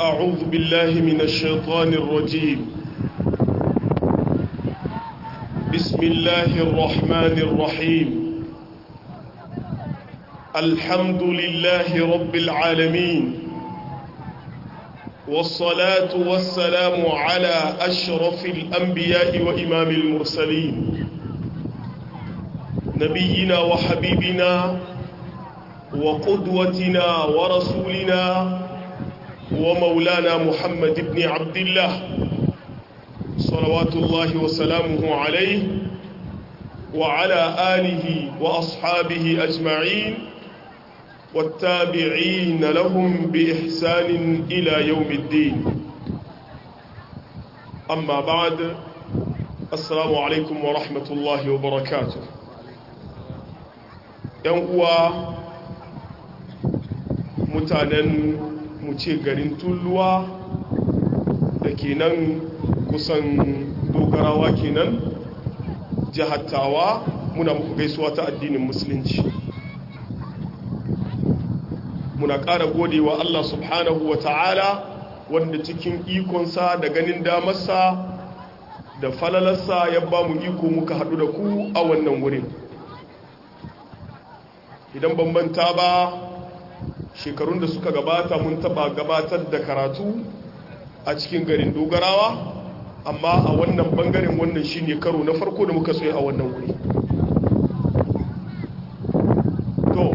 أعوذ بالله من الشيطان الرجيم بسم الله الرحمن الرحيم الحمد لله رب العالمين والصلاة والسلام على أشرف الأنبياء وإمام المرسلين نبينا وحبيبنا وقدوتنا ورسولنا ومولانا محمد بن عبد الله صلوات الله وسلامه عليه وعلى آله وأصحابه أجمعين والتابعين لهم بإحسان إلى يوم الدين أما بعد السلام عليكم ورحمة الله وبركاته ينقوى mutanen mu ce garin tulluwa da ke nan kusan dogarawa kenan jihattawa muna muku gaisuwa ta addinin musulunci muna ƙara godewa Allah subhanahu wa ta'ala wanda cikin ikonsa da ganin damarsa da falalarsa ya ba mu iko muka haɗu da ku a wannan wurin idan bambanta ba shekarun da suka gabata mun taba gabatar da karatu a cikin garin dogarawa amma a wannan bangaren wannan shine karo na farko da muka tsaye a wannan wuri to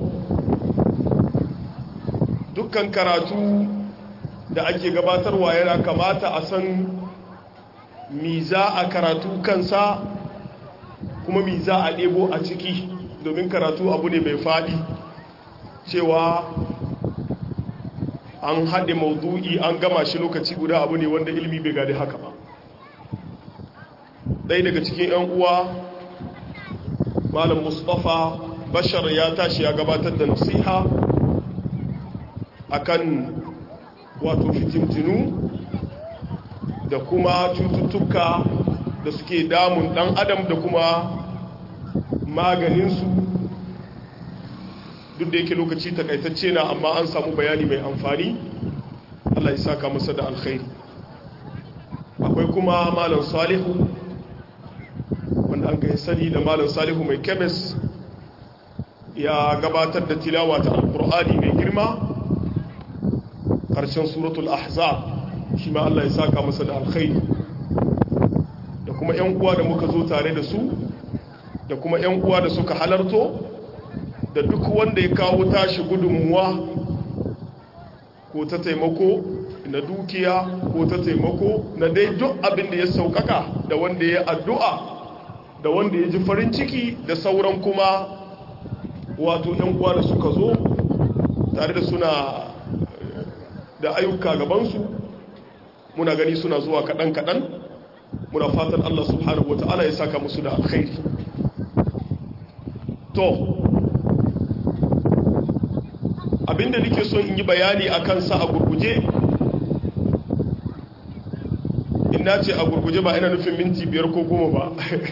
dukkan karatu da ake gabatarwa yana kamata a san miza a karatu kansa kuma miza a ɗebo a ciki domin karatu abu ne mai faɗi cewa an haɗe maudu'i an gama shi lokaci guda abu ne wanda ilmi bai gadi haka ba ɗaya daga cikin 'yan uwa malam mustapha bashar ya tashi ya gabatar da nasiha akan wato fitintinu da kuma cututtuka da suke damun ɗan adam da kuma maganinsu duk da yake lokaci takaitacce na amma an samu bayani mai amfani Allah ya saka masa da alkhairi akwai kuma malam salihu wanda an kai sani da malam salihu mai kemis ya gabatar da tilawa ta alkur'ani mai girma ƙarshen suratul ahzab shi ma Allah ya saka masa da alkhairi da kuma 'yan uwa da muka zo tare da su da kuma 'yan uwa da suka halarto da duk wanda ya kawo tashi gudunmuwa ko ta taimako na dukiya ko ta taimako na dai duk abin da ya saukaka da wanda ya addu'a da wanda ya ji farin ciki da sauran kuma wato ‘yan uwa da suka zo tare da suna da ayyuka gabansu muna gani suna zuwa kaɗan-kaɗan muna fatan Allah subhanahu wa ta'ala ya saka musu da alkhairi to abinda nake son in yi bayani a kansa a gurguje ina ce a gurguje ba ina nufin minti biyar ko goma ba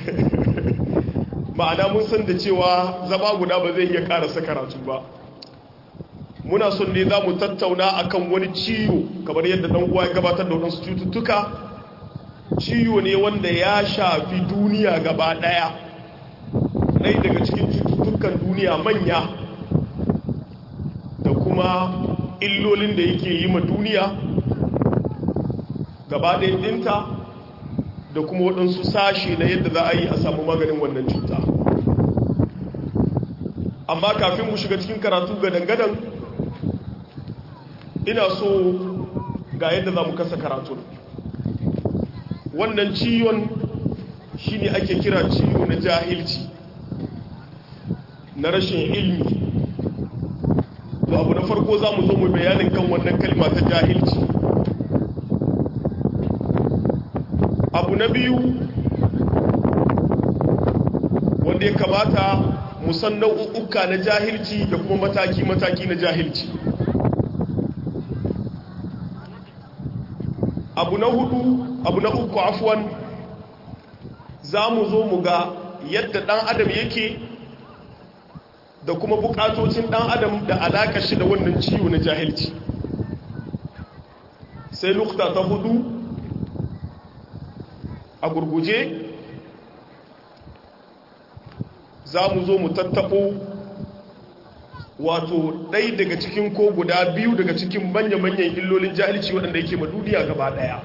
ma'ana mun san da cewa zama guda ba zai iya karasa karatu ba muna son ne za mu tattauna akan wani ciwo kamar yadda dan uwa ya gabatar da wadansu cututtuka ciwo ne wanda ya shafi duniya gaba daya ɗaya daga cikin cututtukan duniya manya da kuma illolin da yake yi ma duniya gaba ɗinta da kuma waɗansu sashe na yadda za a yi a samu maganin wannan cuta amma kafin mu shiga cikin karatu gadan-gadan ina so ga yadda za mu kasa karatun wannan ciwon shine ake kira ciwo na jahilci na rashin ilmi to abu na farko za mu zo mu bayanin kan wannan kalma ta jahilci abu na biyu wanda ya kamata musan nau'uka na jahilci da kuma mataki-mataki na jahilci abu na hudu abu na uku afuwan za mu zo mu ga yadda dan adam yake da kuma bukatocin dan adam da alaka shi da wannan ciwo na jahilci sai nukta ta hudu a gurguje za mu zo mu tattabo wato ɗai daga cikin ko guda biyu daga cikin manya-manyan illolin jahilci waɗanda yake ma duniya gaba ɗaya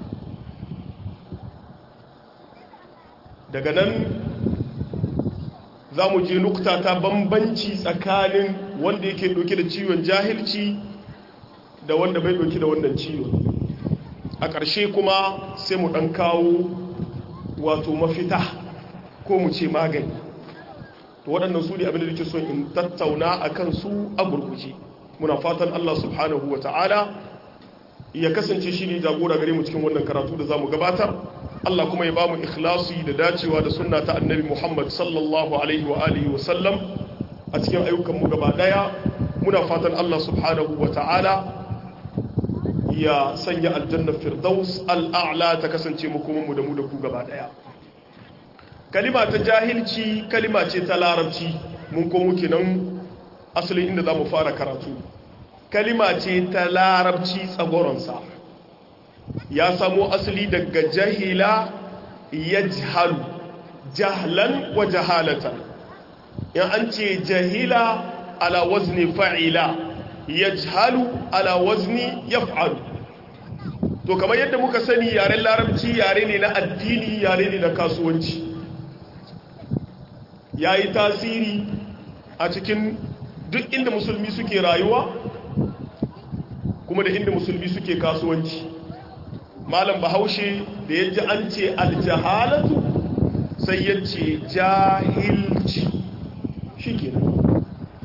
daga nan za mu je nukta ta bambanci tsakanin wanda yake ɗauke da ciwon jahilci da wanda bai ɗauke da wannan ciwon a ƙarshe kuma sai mu ɗan kawo wato mafita ko mu ce magani to waɗannan su ne abin da nake son in tattauna a kan su a gurguje muna fatan Allah subhanahu wa ta'ala ya kasance shi ne jagora gare mu cikin wannan karatu da za mu gabatar Allah kuma ya ba mu ikhlasi da dacewa da sunna ta annabi Muhammad sallallahu alaihi wa alihi wa sallam a cikin ayyukan mu gaba daya muna fatan Allah subhanahu wa ta'ala ya sanya aljanna firdaus al'a'la ta kasance mu kuma mu da mu da ku gaba daya kalima ta jahilci kalima ce ta larabci mun ko muke nan asalin inda za mu fara karatu kalima ce ta larabci tsagoronsa ya samo asali daga jahila ya jihalu jahlan wa jahalatan in an ce jahila ala wazni fa'ila ya jihalu ala wazni ya fa'alu to kamar yadda muka sani yaren larabci yare ne na addini yare ne na kasuwanci ya yi tasiri a cikin duk inda musulmi suke rayuwa kuma da inda musulmi suke kasuwanci malam bahaushe da ya ji an ce aljahalatu sai ya ce jahilci shi kenan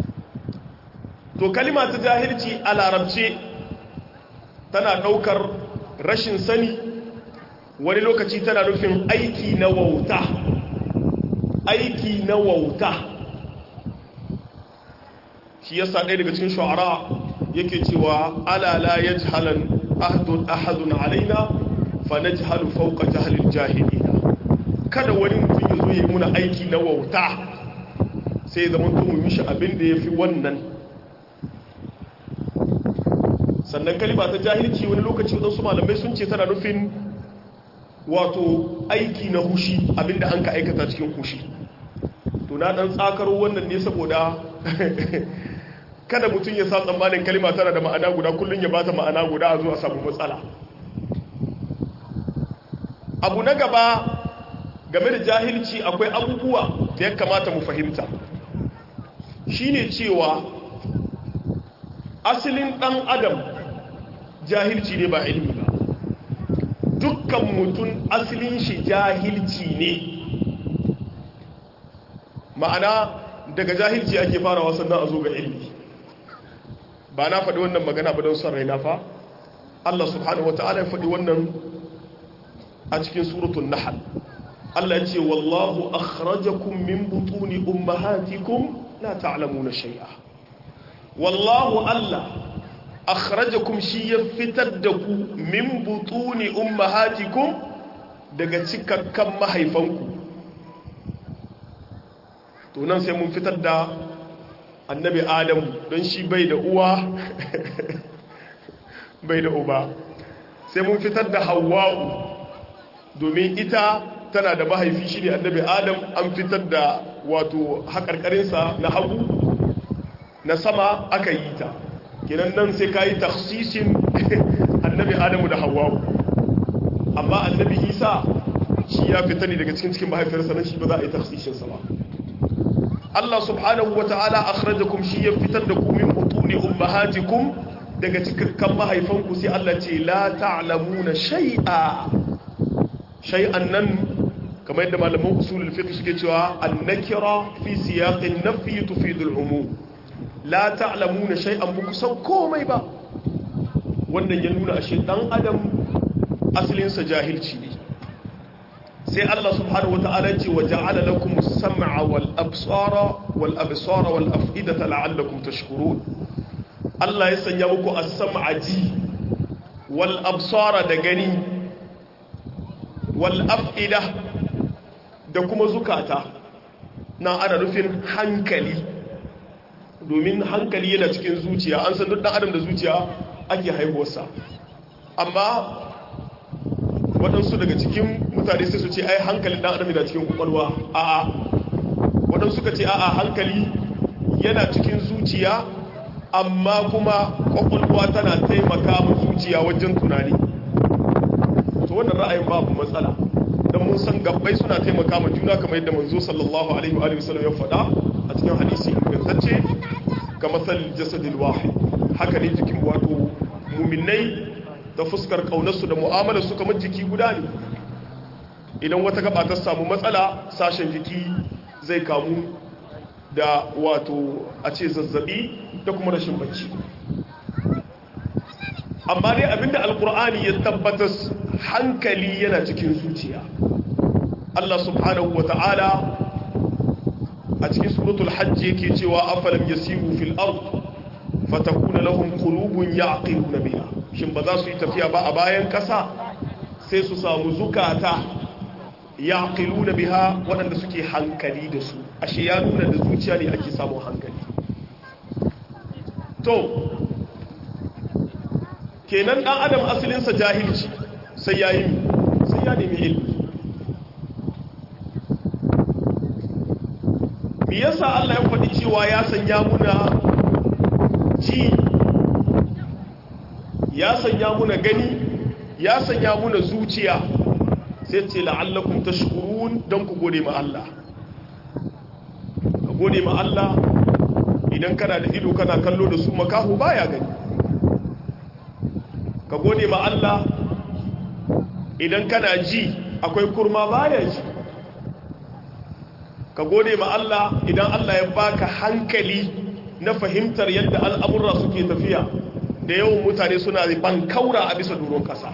to kalima ta jahilci a larabce tana daukar rashin sani wani lokaci tana nufin aiki na wauta aiki na wauta shi yasa ɗaya daga cikin shu'ara yake cewa alala ya jihalan ahadun ahadun alaina fa na jihalu fauka jihalin jahilina kada wani mutum ya zo ya yi muna aiki na wauta sai zama mu mishi abin da ya fi wannan sannan kalima ta jahilci wani lokaci waɗansu malamai sun ce tana nufin wato aiki na hushi abinda an ka aikata cikin hushi to na ɗan tsakaro wannan ne saboda kada mutum ya sa tsammanin kalima tana da ma'ana guda kullum ya bata ma'ana guda a zuwa samu matsala abu na gaba game da jahilci akwai abubuwa da ya kamata mu fahimta shine cewa asalin ɗan adam jahilci ne ba ilimi ba dukkan mutum asalin shi jahilci ne ma'ana daga jahilci ake farawa sannan a zo ga ilimi ba na faɗi wannan magana ba don son raina fa Allah subhanahu wa ta'ala ya faɗi wannan a cikin suratun nahal Allah ya ce wallahu akhrajakum min butuni ummahatikum la ta'lamuna shay'a wallahu Allah akhrajakum shi ya fitar da ku min butuni ummahatikum daga cikakkan mahaifanku to nan sai mun fitar da annabi adamu don shi bai da uwa bai da uba sai mun fitar da hawa'u domin ita tana da mahaifi shi ne annabi adam an fitar da wato haƙarƙarinsa na hagu na sama aka yi ta kenan nan sai ka yi taksisin annabi adamu da hawa'u amma annabi isa shi ya fita ne daga cikin cikin mahaifiyarsa nan shi ba za a yi taksisinsa ba Allah subhanahu wa ta'ala akhrajakum shi ya fitar da ku min butuni ummahatikum daga cikakkan mahaifanku sai Allah ce la ta'lamuna shay'a shay'an nan kamar yadda malaman usulul fiqh suke cewa an-nakira fi siyaqin nafyi tufidu al-umum la ta'lamuna shay'an buku san komai ba wannan ya nuna ashe dan adam asalin sa jahilci ne sai Allah subhanahu wata'ala ce wa ja'ala lakum as-sam'a wal absara wal absara wal af'idata la'allakum tashkurun Allah ya sanya muku as-sam'a ji wal absara da gani wal af'ida da kuma zukata na ana nufin hankali domin hankali yana cikin zuciya an san duk dan adam da zuciya ake haihuwarsa amma waɗansu daga cikin mutane sai su ce ai hankalin ɗan adam da cikin kwakwalwa a'a waɗansu suka ce a'a hankali yana cikin zuciya amma kuma kwakwalwa tana taimaka ma zuciya wajen tunani to wannan ra'ayin babu matsala don mun san gabbai suna taimaka ma juna kamar yadda manzo sallallahu alaihi wa sallam ya faɗa a cikin hadisi ingantacce ga matsalin jasadil wahid haka ne jikin wato muminai ta fuskar kaunarsu da mu'amalarsu kamar jiki guda ne idan wata gaba ta samu matsala sashen jiki zai kamu da wato a ce zazzabi da kuma rashin bacci amma dai abinda alkur'ani ya tabbatar hankali yana cikin zuciya Allah subhanahu wa ta'ala a cikin suratul hajji yake cewa afalam yasiru fil ard fatakuna lahum qulubun ya'qiluna biha shin ba za su yi tafiya ba a bayan kasa sai su samu zukata ya'qiluna biha waɗanda suke hankali da su ashe ya nuna da zuciya ne ake samun hankali to kenan dan adam asalinsa jahilci sai ya yi sai ya nemi ilmi me yasa Allah ya faɗi cewa ya sanya muna ji ya sanya muna gani ya sanya muna zuciya sai ce la'allakum tashkurun don ku gode ma Allah ka gode ma Allah idan kana da ido kana kallo da su makahu baya gani ka gode ma Allah idan kana ji akwai kurma baya ji ka gode ma Allah idan Allah ya baka hankali na fahimtar yadda al'amurra suke tafiya da yawan mutane suna bankaura a bisa doron kasa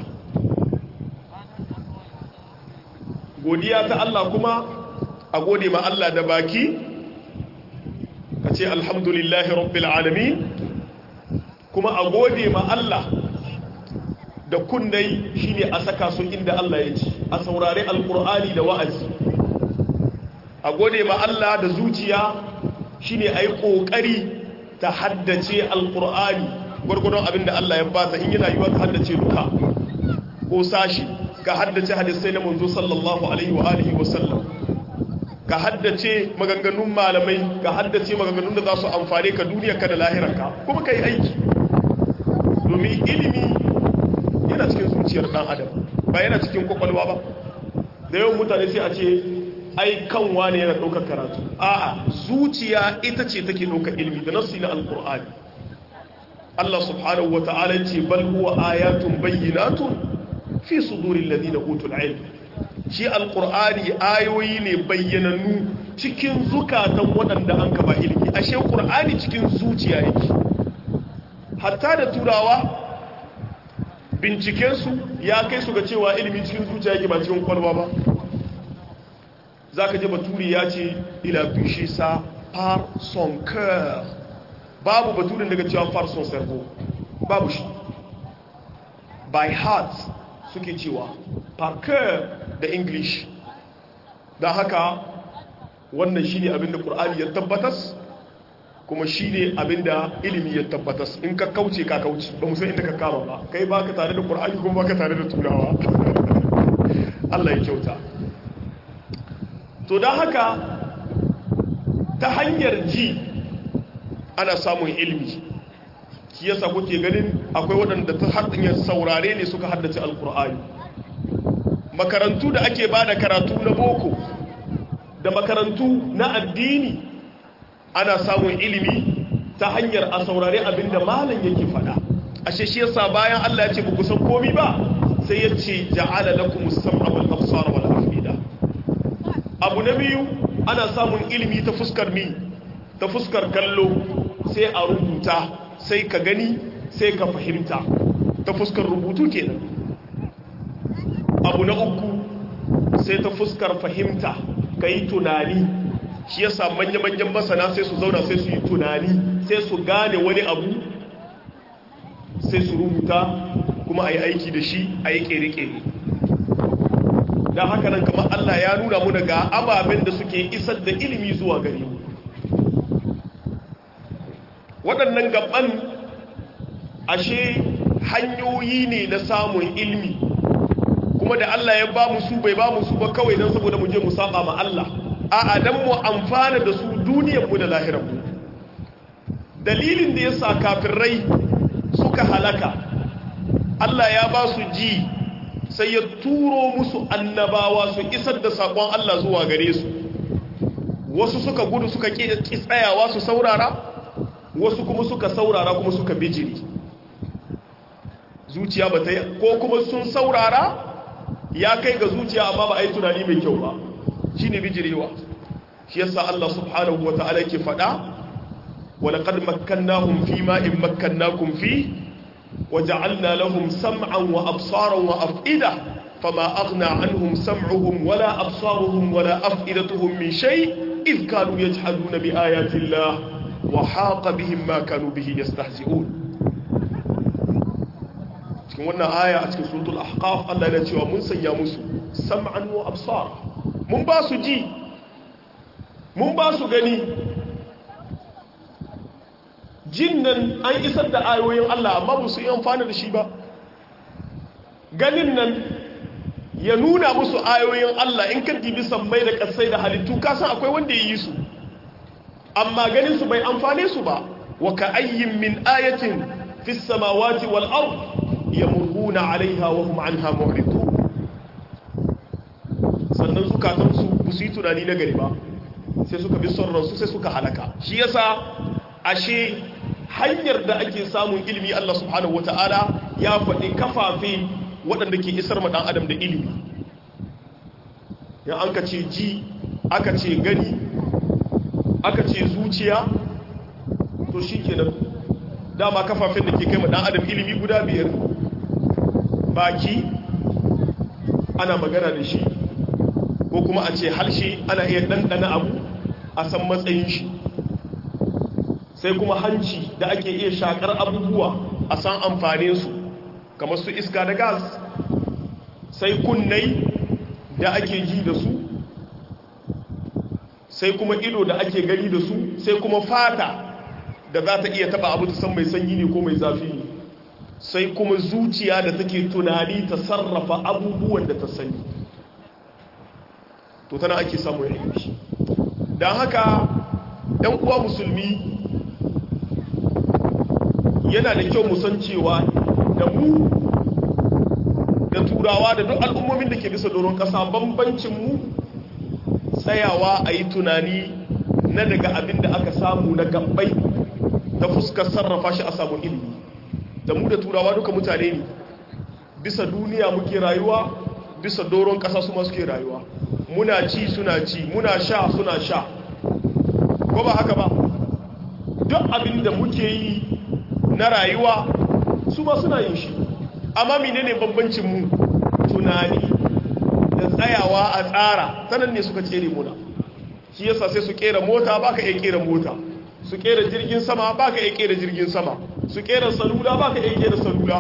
godiya ta Allah kuma a gode ma Allah da baki ka ce alhamdulillahi rabbil alamin kuma a gode ma Allah da kundai shine a saka su inda Allah ya ci a saurari alkur'ani da wa'azi a gode ma Allah da zuciya shine a yi ƙoƙari ta haddace alkur'ani gwargwadon abin da Allah ya bata in yana yiwa ta haddace duka ko sashi ka haddace hadisai na manzo sallallahu alaihi wa alihi wa sallam ka haddace maganganun malamai ka haddace maganganun da za su amfane ka duniyarka da lahirarka kuma ka yi aiki domin ilimi yana cikin zuciyar dan adam ba yana cikin kwakwalwa ba da yawan mutane sai a ce ai kanwa ne yana ɗaukar karatu a'a zuciya ita ce take ɗaukar ilimi da nasu na alkur'ani Allah subhanahu wa ta'ala ce bal huwa ayatun bayyinatun fi sudurin ladina utul ilm shi alkur'ani ayoyi ne bayyanannu cikin zukatan waɗanda an kaba ilimi ashe qur'ani cikin zuciya yake hatta da turawa bincikensu ya kai su ga cewa ilimi cikin zuciya yake ba cikin kwalba ba za ka ji baturi ya ce ila bishe sa par son coeur babu baturin daga cewa par son cerveau babu shi by heart suke cewa par coeur da english da haka wannan shi ne abinda ƙur'ani ya tabbatas kuma shi ne abinda ilimi ya tabbatas in ka kauce ka kauce ba musan inda ka kama ba kai ba ka tare da ƙur'ani kuma ba ka tare da turawa Allah ya kyauta to don haka ta hanyar ji ana samun ilimi shi yasa kuke ganin akwai waɗanda ta hanyar saurare ne suka haddace alkur'ani makarantu da ake ba da karatu na boko da makarantu na addini ana samun ilimi ta hanyar a saurare abinda malam yake fada ashe shi yasa bayan Allah ya ce ba san komi ba sai ya ce ja'ala lakum as-sam'a wal absara wal afida abu na biyu ana samun ilimi ta fuskar mi ta fuskar kallo sai a rubuta sai ka gani sai ka fahimta ta fuskar rubutu kenan abu na uku sai ta fuskar fahimta ka yi tunani shi yasa manya-manyan masana sai su zauna sai su yi tunani sai su gane wani abu sai su rubuta kuma a yi aiki da shi a yi kere-kere don haka nan kamar Allah ya nuna mu daga ababen da suke isar da ilimi zuwa gare mu waɗannan gaban ashe hanyoyi ne na samun ilmi kuma da Allah ya ba mu su bai ba mu su ba kawai don saboda mu je mu saba ma Allah a'a dan mu amfana da su duniyar mu da lahirar mu dalilin da yasa kafirai suka halaka Allah ya ba su ji sai ya turo musu annabawa su isar da sakon Allah zuwa gare su wasu suka gudu suka ƙi tsayawa su saurara wasu kuma suka saurara kuma suka bijiri zuciya ba ta yi ko kuma sun saurara ya kai ga zuciya amma ba a yi tunani mai kyau ba shi ne bijirewa shi yasa Allah subhanahu wa ta'ala ke faɗa walaƙad makkannahum fi ma'in makkannakum fi wa ja'alna lahum sam'an wa absaran wa af'ida fama aghna anhum sam'uhum wala absaruhum wala af'idatuhum min shay idh kanu yajhaduna bi ayati Allah wa haqa bihim ma kanu bihi yastahzi'un cikin wannan aya a cikin suratul ahqaf Allah ya cewa mun sanya musu sam'an wa absar mun ba su ji mun ba su gani jin nan an isar da ayoyin Allah amma ba su yi amfani da shi ba ganin nan ya nuna musu ayoyin Allah in ka dibi sammai da kasai da halittu ka san akwai wanda ya yi su amma ganin su bai amfane su ba wa ka ayyin min ayatin fis samawati wal ard yamuruna alaiha wa hum anha mu'ridun sannan zukatan su ba su yi tunani na gari ba sai suka bi son ransu sai suka halaka shi yasa ashe hanyar da ake samun ilimi Allah subhanahu wata'ala ya faɗi kafafe waɗanda ke isar ma ɗan adam da ilimi ya an ka ce ji aka ce gani aka ce zuciya to shi kenan dama kafafen da ke kai ma ɗan adam ilimi guda biyar baki ana magana da shi ko kuma a ce halshe ana iya ɗanɗana abu a san matsayin shi sai kuma hanci da ake iya shakar abubuwa a san amfaninsu kamar su iska da gas sai kunnai da ake ji da su sai kuma ido da ake gani da su sai kuma fata da za ta iya taba abu ta san mai sanyi ne ko mai zafi ne sai kuma zuciya da take tunani ta sarrafa abubuwan da ta sani to tana ake samun ilimi don haka 'yan uwa musulmi yana da kyau musan cewa da mu da turawa da duk al'ummomin da ke bisa doron ƙasa bambancinmu tsayawa a yi tunani na daga abin da aka samu na gabbai ta fuskar sarrafa shi a samun ilimi da mu da turawa duka mutane ne bisa duniya muke rayuwa bisa doron ƙasa su masu ke rayuwa muna ci suna ci muna sha suna sha ko ba haka ba duk abin da muke yi na rayuwa su ma suna yin shi amma menene bambancin mu tunani da tsayawa a tsara sanan ne suka tsere muna shi yasa sai su kera mota baka iya kera mota su kera jirgin sama baka iya kera jirgin sama su kera salula baka iya kera salula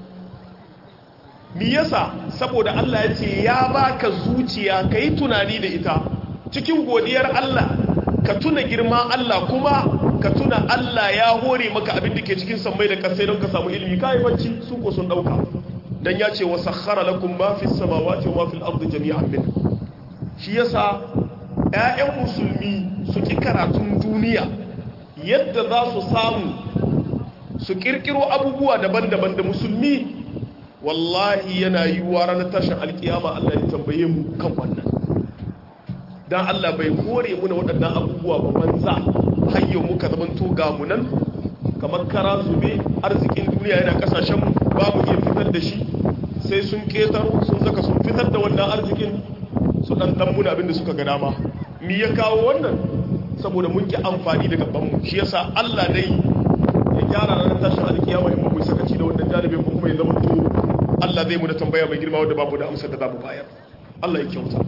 mi yasa saboda Allah ya ce ya baka zuciya kai tunani da ita cikin godiyar Allah ka tuna girma Allah kuma ka tuna Allah ya hore maka abin da ke cikin sammai da kasai don ka samu ilimi kai bacci su ko sun dauka dan ya ce wa sakhara lakum ma fis samawati wa ma fil ardi jami'an min shi yasa ƴaƴan musulmi su ki karatun duniya yadda za su samu su kirkiro abubuwa daban-daban da musulmi wallahi yana yiwuwa ranar tashin alkiyama Allah ya tambaye mu kan wannan dan Allah bai hore muna waɗannan abubuwa ba banza hayyau muka zamanto ga mu nan kamar kara zube arzikin duniya yana kasashen ba mu iya fitar da shi sai sun ketaro sun zaka sun fitar da wannan arzikin su dan dan muna abinda suka ga dama mi ya kawo wannan saboda mun ki amfani da gaban mu shi yasa Allah dai ya gyara ranar tashin alkiyama in mu sakaci da wannan jalibin ko kuma ya zama to Allah zai mu da tambaya mai girma wanda babu da amsar da za mu bayar Allah ya kyauta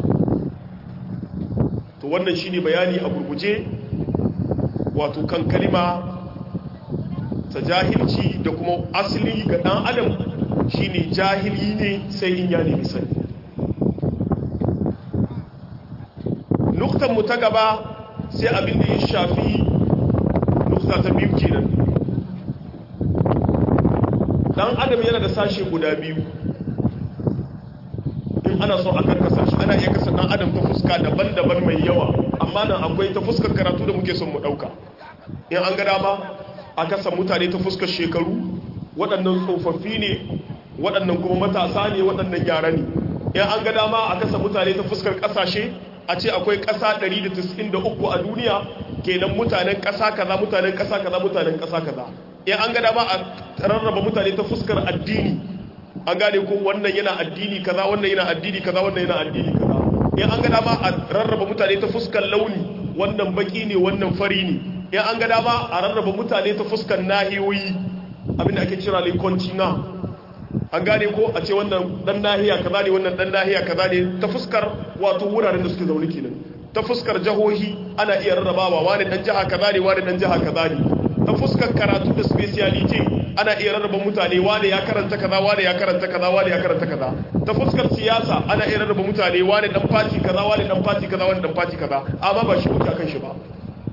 to wannan shine bayani a gurguje wato kan kalima ta jahilci da kuma asali ga dan adam shine jahili ne sai in ya nemi sani nuktan mu ta gaba sai abin da ya shafi nukta ta biyu kenan dan adam sashe guda biyu in ana so a karkasa shi ana iya kasa dan adam ta fuska daban-daban mai yawa amma nan akwai ta fuskar karatu da muke son mu dauka in an ga dama a kasa mutane ta fuskar shekaru waɗannan tsofaffi ne waɗannan kuma matasa ne waɗannan yara ne in an ga dama a kasa mutane ta fuskar ƙasashe a ce akwai ƙasa 193 a duniya kenan mutanen ƙasa kaza mutanen ƙasa kaza mutanen ƙasa kaza in an ga dama a rarraba mutane ta fuskar addini an gane ko wannan yana addini kaza wannan yana addini kaza wannan yana addini kaza in an ga dama a rarraba mutane ta fuskar launi wannan baki ne wannan fari ne in an ga dama a rarraba mutane ta fuskar nahiyoyi abinda ake kira le continent an gane ko a ce wannan dan nahiya kaza ne wannan dan nahiya kaza ne ta fuskar wato wuraren da suke zaune kenan ta fuskar jahohi ana iya rarrabawa wani dan jiha kaza ne wani dan jiha kaza ne ta fuskar karatu da speciality ana iya rarraba mutane wani ya karanta kaza wani ya karanta kaza wani ya karanta kaza ta fuskar siyasa ana iya rarraba mutane wani dan party kaza wani dan party kaza wani dan party kaza amma ba shi muke akan shi ba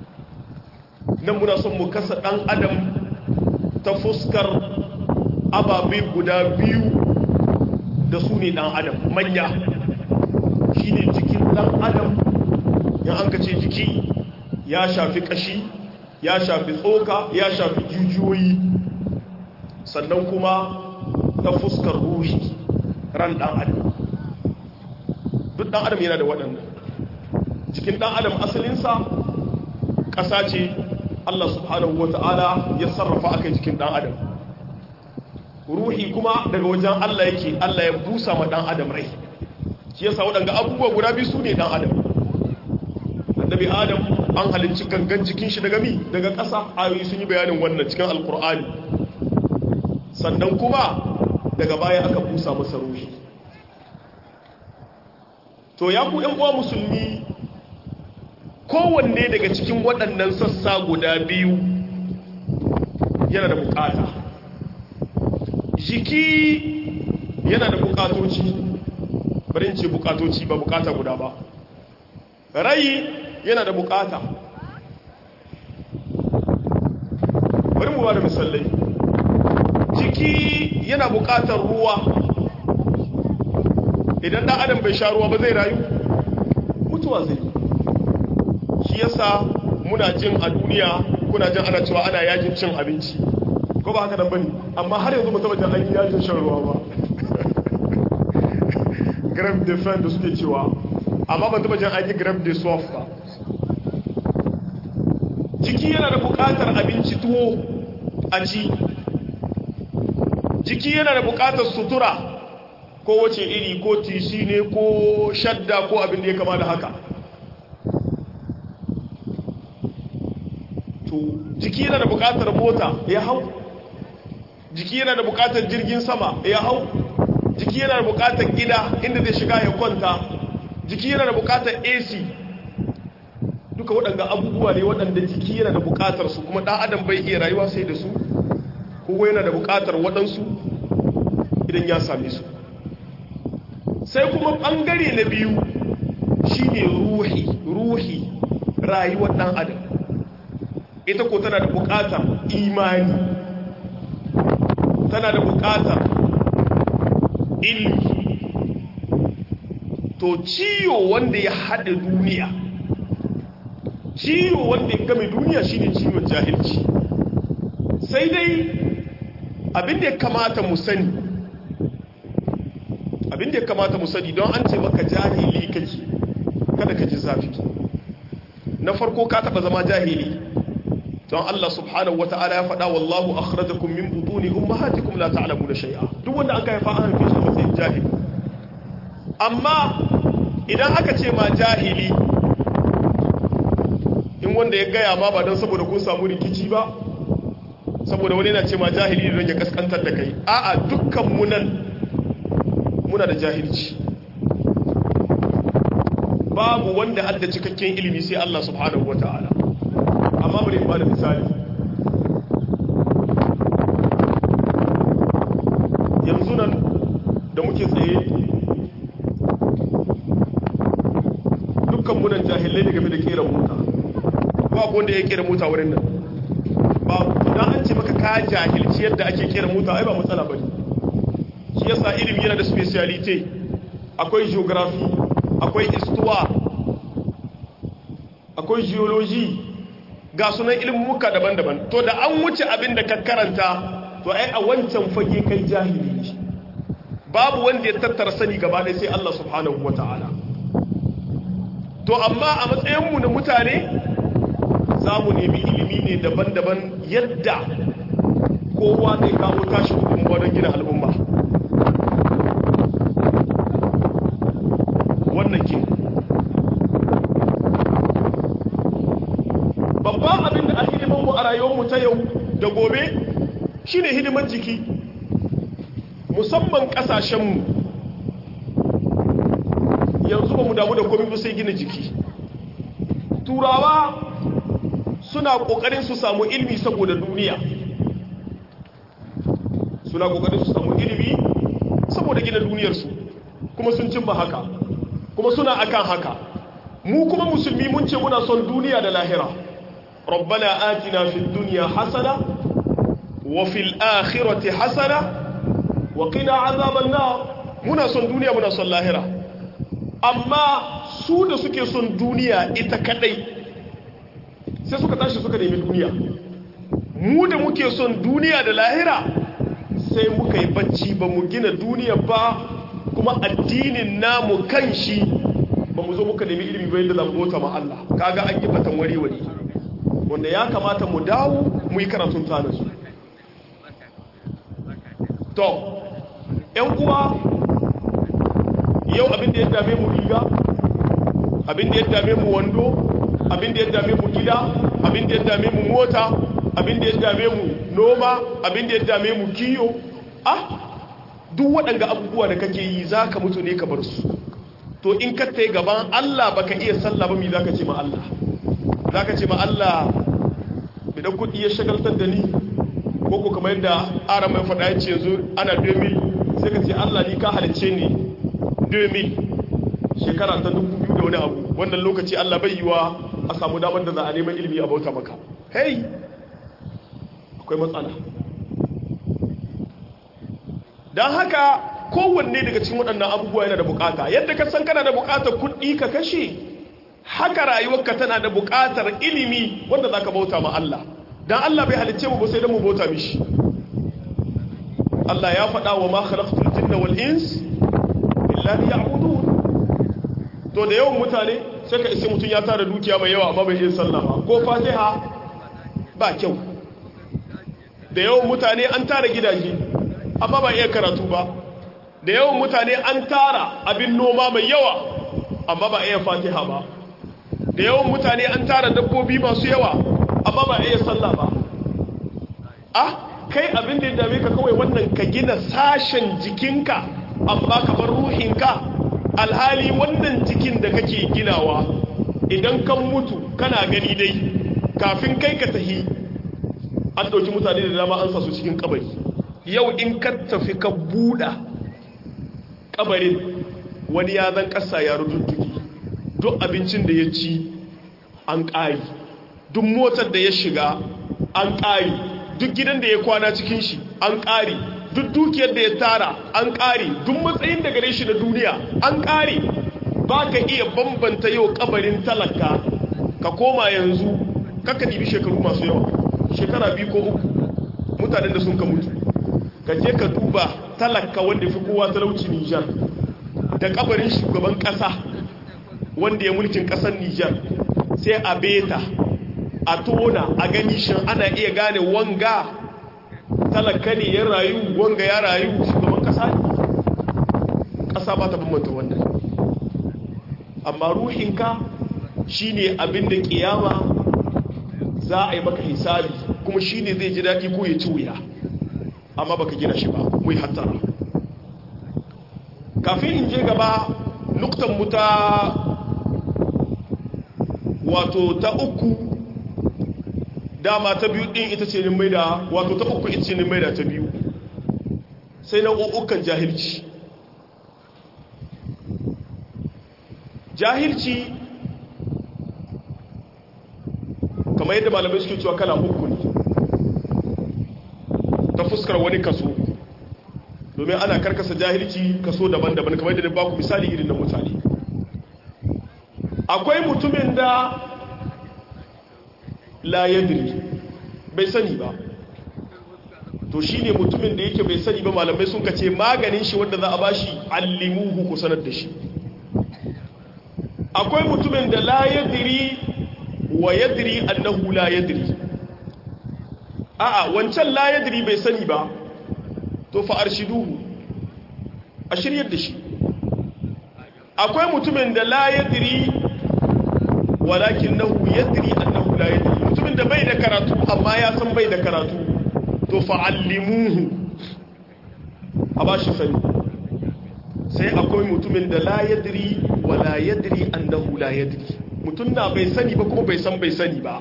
nan muna son mu kasa dan adam ta fuskar ababe guda biyu da su ne dan adam manya shine jikin dan adam ya an ka ce jiki ya shafi kashi ya shafi tsoka ya shafi jijiyoyi sannan kuma ta fuskar ruhi ran dan adam duk dan adam yana da waɗannan jikin dan adam asalinsa ƙasa ce Allah subhanahu wata'ala ya sarrafa akan jikin dan adam ruhi kuma daga wajen Allah yake Allah ya busa ma dan adam rai shi yasa waɗanga abubuwa guda biyu su ne dan adam annabi adam an halicci gangan jikin shi daga mi daga ƙasa ayoyi sun yi bayanin wannan cikin alkur'ani sannan kuma daga baya aka busa masa ruhi to ya ku yan uwa musulmi kowanne daga cikin waɗannan sassa guda biyu yana da bukata jiki yana da bukatoci bari ce bukatoci ba bukata guda ba rai yana da bukata bari mu ba da misalai jiki yana bukatar ruwa idan dan adam bai sha ruwa ba zai rayu mutuwa zai shi yasa muna jin a duniya kuna jin ana cewa ana yajin cin abinci ko ba haka nan bane amma har yanzu mutum da an yi yajin shan ruwa ba grave de faim da suke cewa amma ban taba jin an yi grave de soif ba jiki yana da bukatar abinci tuwo a ci jiki yana da bukatar sutura ko wace iri ko tisi ne ko shadda ko abin da ya kama da haka to jiki yana da bukatar mota ya hau jiki yana da bukatar jirgin sama ya hau jiki yana da bukatar gida inda zai shiga ya kwanta jiki yana da bukatar ac duka waɗanda abubuwa ne waɗanda jiki yana da bukatar su kuma ɗan adam bai iya rayuwa sai da su kowa yana da bukatar waɗansu idan ya same su sai kuma ɓangare na biyu shine ruhi ruhi rayuwar ɗan adam ita ko tana da bukatar imani tana da bukatar ilmi to ciwo wanda ya haɗe duniya ciwo wanda ya game duniya shine ciwon jahilci sai dai abinda ya kamata mu sani abinda ya kamata mu sani don an ce maka jahili kake kada ka ji zafi na farko ka taɓa zama jahili don Allah subhanahu wata'ala ya faɗa wallahu akhrajakum min butuni ummahatikum la ta'lamuna shay'a duk wanda aka haifa an haife shi matsayin jahili amma idan aka ce ma jahili in wanda ya gaya ma ba don saboda kun samu rikici ba saboda wani na ce ma jahili don ya kaskantar da kai a'a dukkan mu nan muna da jahilci babu wanda adda cikakken ilimi sai Allah subhanahu wata'ala amma bari ba da misali yanzu nan da muke tsaye dukkan munan jahilai ne game da kera mota ba ku wanda ya kera mota wurin nan ba idan an ce maka ka jahilci yadda ake kera mota ai ba matsala bane shi yasa ilimi yana da speciality akwai geography akwai histoire akwai geology ga sunan ilmuka daban-daban to da an wuce abin da ka karanta to ai a wancan fage kai jahili ne babu wanda ya tattara sani gaba ɗaya sai Allah subhanahu wata'ala to amma a matsayinmu na mutane za mu nemi ilimi ne daban-daban yadda kowa zai kawo tashi gudunmuwa don gina al'umma wannan ke babban abin da a hidimanmu a rayuwarmu ta yau da gobe shine hidiman jiki musamman kasashenmu yanzu ba mu damu da komi ba sai gina jiki turawa suna kokarin su samu ilimi saboda duniya suna kokarin su samu ilimi saboda gina duniyarsu kuma sun cimma haka kuma suna akan haka mu kuma musulmi mun ce muna son duniya da lahira rabbana atina fid dunya hasana wa fil akhirati hasana wa qina azaban nar muna son duniya muna son lahira amma su da suke son duniya ita kadai sai suka tashi suka nemi duniya mu da muke son duniya da lahira sai muka yi bacci ba mu gina duniya ba kuma addinin namu kan shi ba mu zo muka nemi ilimi ba yadda zan bota ma Allah kaga an yi batan wari wari wanda ya kamata mu dawo mu yi karatun tana su to ƴan uwa yau abin da ya dame mu riga abin da ya dame mu wando abin da ya dame mu gida abin da ya dame mu mota abin da ya dame mu noma abin da ya dame mu kiyo ah duk waɗanda abubuwa da kake yi za ka mutu ne ka bar su to in ka ta gaban Allah baka iya sallah ba mi za ka ce ma Allah za ka ce ma Allah bidan kuɗi ya shagaltar da ni ko ko kamar yadda ara mai faɗa ya ce yanzu ana 2000 sai ka ce Allah ni ka halicce ni 2000 shekara ta 2000 da wani abu wannan lokaci Allah bai yiwa a samu damar da za a neman ilimi a bauta maka hey akwai matsala don haka kowanne daga cikin waɗannan abubuwa yana da bukata yadda ka san kana da bukatar kuɗi ka kashe haka rayuwarka tana da bukatar ilimi wanda za ka bauta ma Allah don Allah bai halicce mu ba sai don mu bauta mishi Allah ya faɗa wa ma khalaqtul jinna wal ins illa liya'budun to da yawan mutane sai ka isa mutum ya tara dukiya mai yawa amma bai yin sallah ba ko fatiha ba kyau da yawan mutane an tara gidaje amma ba iya karatu ba da yawan mutane an tara abin noma mai yawa amma ba iya fatiha ba da yawan mutane an tara dabbobi masu yawa amma ba iya sallah ba ah kai abin da ya dame ka kawai wannan ka gina sashen jikinka amma ka bar ruhinka alhali wannan jikin da kake ginawa idan kan mutu kana gani dai kafin kai ka tahi an ɗauki mutane da dama an sa su cikin kabari yau in ka tafi ka buɗa kabarin wani ya zan ƙasa ya rududduki duk abincin da ya ci an ƙari duk motar da ya shiga an ƙari duk gidan da ya kwana cikin shi an ƙari duk dukiyar da ya tara an ƙari duk matsayin da gare shi na duniya an ƙari ba ka iya bambanta yau kabarin talaka ka koma yanzu kaka ɗibi shekaru masu yawa shekara biyu ko uku mutanen da sun ka mutu ka je ka duba talaka wanda fi kowa talauci nijar da kabarin shugaban ƙasa wanda ya mulkin ƙasar nijar sai a beta a tona a gani shin ana iya gane wanga talaka ne ya rayu wanga ya rayu shugaban kasa ne kasa ba ta bambanta wannan amma ruhinka shine abin da kiyama za a yi maka hisabi kuma shine zai ji daɗi ko ya ci wuya amma baka gina shi ba mu yi hattara kafin in je gaba nuktan mu ta wato ta uku dama ta biyu din ita ce mai da wato ta uku ita ce mai da ta biyu sai na ukan jahilci jahilci kamar yadda malamai suke cewa kala uku ne ta fuskar wani kaso domin ana karkasa jahilci kaso daban-daban kamar yadda ba ku misali irin na mutane akwai mutumin da la yadri bai sani ba to shine mutumin da yake bai sani ba malamai sun kace maganin shi wanda za a bashi allimuhu ku sanar da shi akwai mutumin da la yadri wa yadri annahu la yadri a'a wancan la yadri bai sani ba to fa arshiduhu a shiryar da shi akwai mutumin da la yadri walakinahu yadri annahu la yadri mutumin da bai da karatu amma ya san bai da karatu to fa'allimuhu a ba shi sani sai akwai mutumin da la yadri wa la yadri annahu la yadri mutum na bai sani ba kuma bai san bai sani ba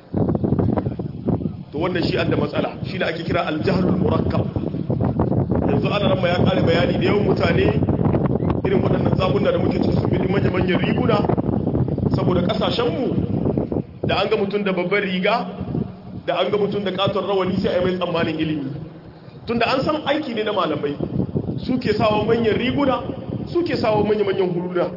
to wannan shi da matsala shi da ake kira aljahlul murakkab yanzu ana ramma ya kare bayani da yawan mutane irin waɗannan zabuna da muke cikin sun bi manya-manyan riguna saboda ƙasashenmu da an ga mutum da babban riga da an ga mutum da katon rawani sai a yi mai tsammanin ilimi tunda an san aiki ne na malamai suke sawa manyan riguna suke sawa manya-manyan huluna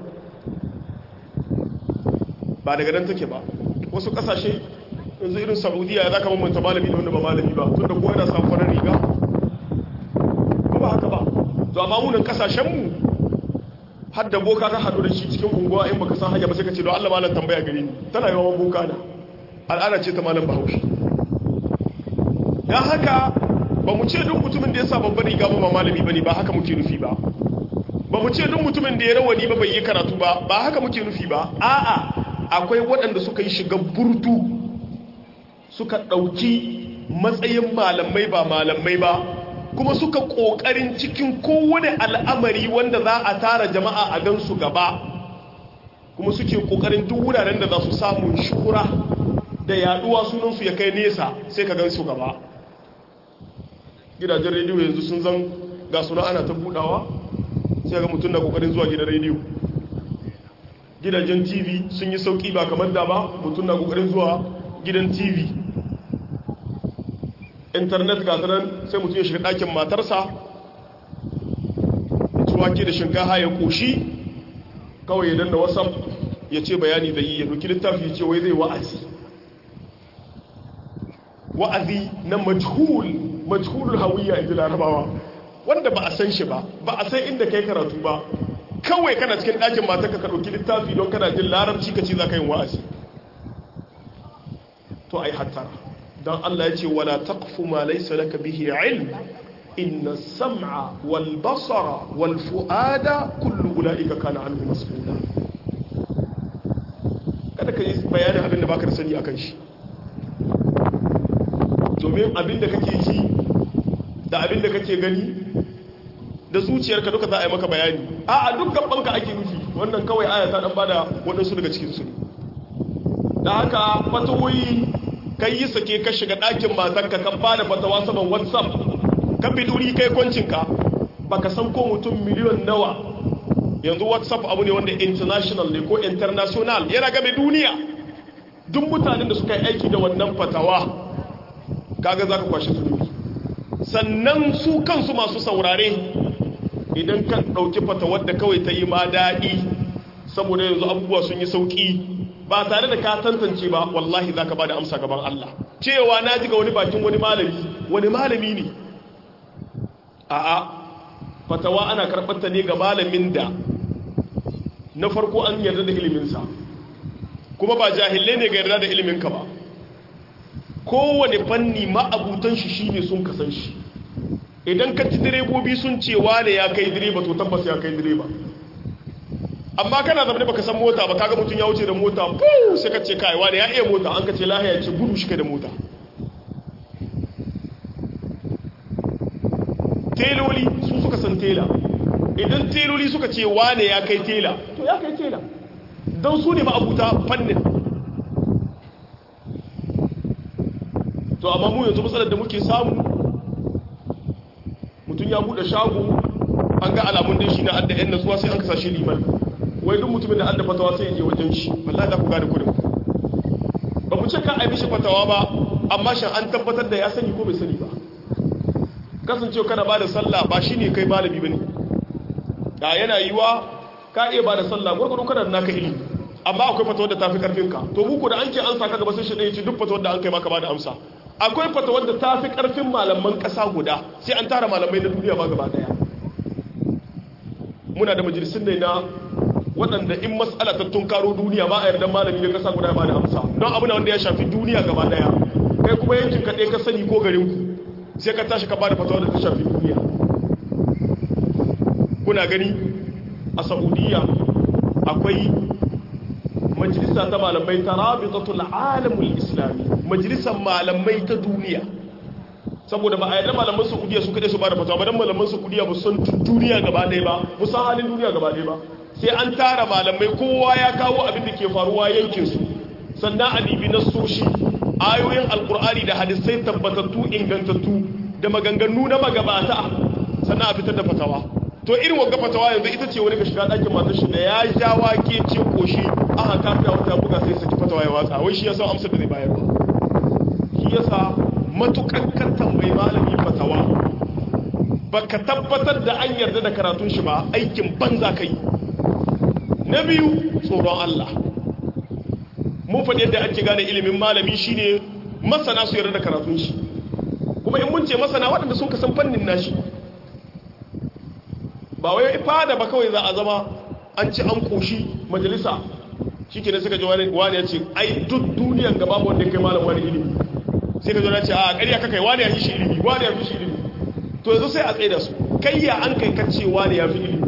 ba daga nan take ba wasu kasashe yanzu irin saudiya za ka mamanta malami da wanda ba malami ba tunda kowa yana samun farar riga ba ba haka ba to amma munan kasashenmu har da boka ka haɗu da shi cikin unguwa in baka san hanya ba sai ka ce don allah malam tambaya gare ni tana yawan boka na al'ada ce ta malam bahaushe don haka ba mu ce duk mutumin da ya sa babban riga ba malami ba ne ba haka muke nufi ba ba mu ce duk mutumin da ya rawani ba bai yi karatu ba ba haka muke nufi ba a'a akwai waɗanda suka yi shiga burtu suka ɗauki matsayin malamai ba malamai ba kuma suka ƙoƙarin cikin kowane al'amari wanda za a tara jama'a a gansu gaba kuma suke ƙoƙarin duk wuraren da za su samu shura da yaduwa sunansu ya kai nesa sai ka gansu gaba gidajen rediyo yanzu sun zan ga suna ana ta budawa sai ga mutum na kokarin zuwa gidan rediyo gidajen tv sun yi sauki ba kamar da ba mutum na kokarin zuwa gidan tv internet ga nan sai mutum ya shiga ɗakin matarsa ya ci wake da shinkafa ya koshi kawai ya danna whatsapp ya ce bayani da yi ya doki littafi ya ce wai zai wa'azi wa'azi na majhul majhulul hawiyya inda larabawa wanda ba a san shi ba ba a san inda kai karatu ba kawai kana cikin ɗakin matarka ka ɗauki littafi don kana jin larabci ka ce za ka yin wa'azi to ai hattara don Allah ya ce wala taqfu ma laysa laka bihi ilm inna sam'a wal basara wal fu'ada kullu ulaika kana anhu mas'ula kada ka yi bayanin abin da baka da sani akan shi domin abin da kake ji da abin da kake gani da zuciyarka duka za a yi maka bayani a a duk gabanka ake nufi wannan kawai aya ta dan bada waɗansu daga cikin su da haka fatawoyi kai yi sake ka shiga ɗakin matanka kan bada fatawa saman whatsapp ka biduri kai kwancinka baka san ko mutum miliyon nawa yanzu whatsapp abu ne wanda international ne ko international yana game duniya duk mutanen da suka yi aiki da wannan fatawa kaga za ka kwashe zunubi sannan su kansu masu saurare idan ka ɗauki fatawar da kawai ta yi ma daɗi saboda yanzu abubuwa sun yi sauƙi ba tare da ka tantance ba wallahi za ka ba da amsa gaban Allah cewa na ji ga wani bakin wani malami wani malami ne a'a fatawa ana karɓarta ne ga malamin da na farko an yarda da iliminsa kuma ba jahilai ne ga yarda da iliminka ba kowane fanni ma'abutan shi shine sun kasan shi idan ka ci direbobi sun ce wane ya kai direba to tabbas ya kai direba amma kana zama baka san mota ba kaga mutum ya wuce da mota fu sai ka ce kai wane ya iya mota an ka ce lahiya ce gudu shi da mota teloli su suka san tela idan teloli suka ce wane ya kai tela to ya kai tela don su ne ma'abuta fannin to amma mu yanzu matsalar da muke samu mutum ya bude shago an ga alamun da shi na adda yan natsuwa sai an kasa shi liman wai duk mutumin da adda fatawa sai ya je wajen shi wallahi za ku gane kudin ba mu ce ka ai mishi fatawa ba amma shan an tabbatar da ya sani ko bai sani ba kasancewa kana ba da sallah ba shi ne kai malami ba ne da yana yiwa ka iya ba da sallah gwargwaro kana da naka ilimi amma akwai fatawar da ta fi karfinka to muku da an ce an saka gaba sai shi ɗaya ce duk fatawar da an kai maka ba da amsa akwai fatawar da ta fi karfin malaman ƙasa guda sai an tara malamai na duniya ba gaba ɗaya muna da majalisun ne na waɗanda in matsala ta tunkaro duniya ba a yarda malami na ƙasa guda ba da amsa don abu na wanda ya shafi duniya gaba ɗaya kai kuma yankin ka ɗaya ka sani ko garin ku sai ka tashi ka ba da fatawar da ta shafi duniya kuna gani a saudiya akwai majalisa ta malamai ta rabitatul alamul islami majalisar malamai ta duniya saboda ba a yadda malaman saudiya su kaɗai su ba da fatawa ba don malaman saudiya ba san duniya gaba ɗaya ba ba san halin duniya gaba ɗaya ba sai an tara malamai kowa ya kawo abin da ke faruwa yankinsu sannan a dibi na soshi ayoyin alkur'ani da hadisai tabbatattu ingantattu da maganganu na magabata sannan a fitar da fatawa to irin wagga fatawa yanzu ita ce wani ga shiga ɗakin matar shi da ya ja wake ce koshi aka kafiya wata buga sai saki fatawa ya watsa wai shi yasa amsar da zai bayar shi yasa matukan kan tambayi malami fatawa baka tabbatar da an yarda da karatun shi ba aikin banza kai na biyu tsoron Allah mun faɗi yadda ake gane ilimin malami shine masana su yarda da karatun shi kuma in mun ce masana waɗanda sun kasan fannin nashi ba wai fada ba kawai za a zama an ci an koshi majalisa shi ke suka ji wani ya ce ai duk duniyan gaba wanda kai malam wani ilimi sai ka zo na ce a ƙarya kakai wani ya fi shi ilimi wani ya fi shi ilimi to yanzu sai a tsaye da su kai ya an kai kacce wani ya fi ilimi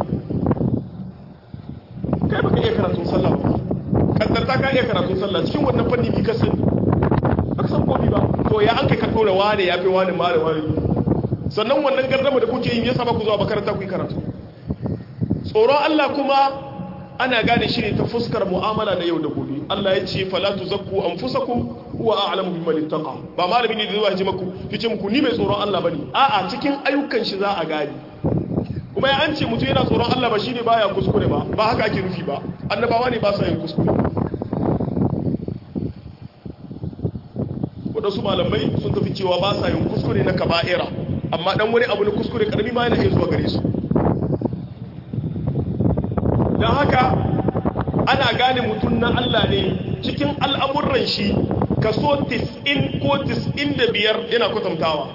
kai baka iya karatun sallah ba kaddarta ka iya karatun sallah cikin wannan fanni bi ka sani baka san komi ba to ya an kai ka dora wani ya fi wani malam wani sannan wannan gardama da kuke yin yasa ba ku zuwa makaranta ku yi karatu tsoron Allah kuma ana gane shi ne ta fuskar mu'amala da yau da gobe Allah ya ce fala tuzakku anfusakum huwa a'lamu biman ittaqa ba malami ne da zuwa ji maku yace muku ni mai tsoron Allah bane a'a cikin ayyukan shi za a gane kuma ya an ce mutum yana tsoron Allah ba shine baya kuskure ba ba haka ake nufi ba annabawa ne ba sa yin kuskure wadansu malamai sun tafi cewa ba sa yin kuskure na kaba'ira amma dan wani abu na kuskure karami ma yana iya zuwa gare su don haka ana gane mutum na Allah ne cikin al'amuran shi kaso 90 ko 95 yana kwatantawa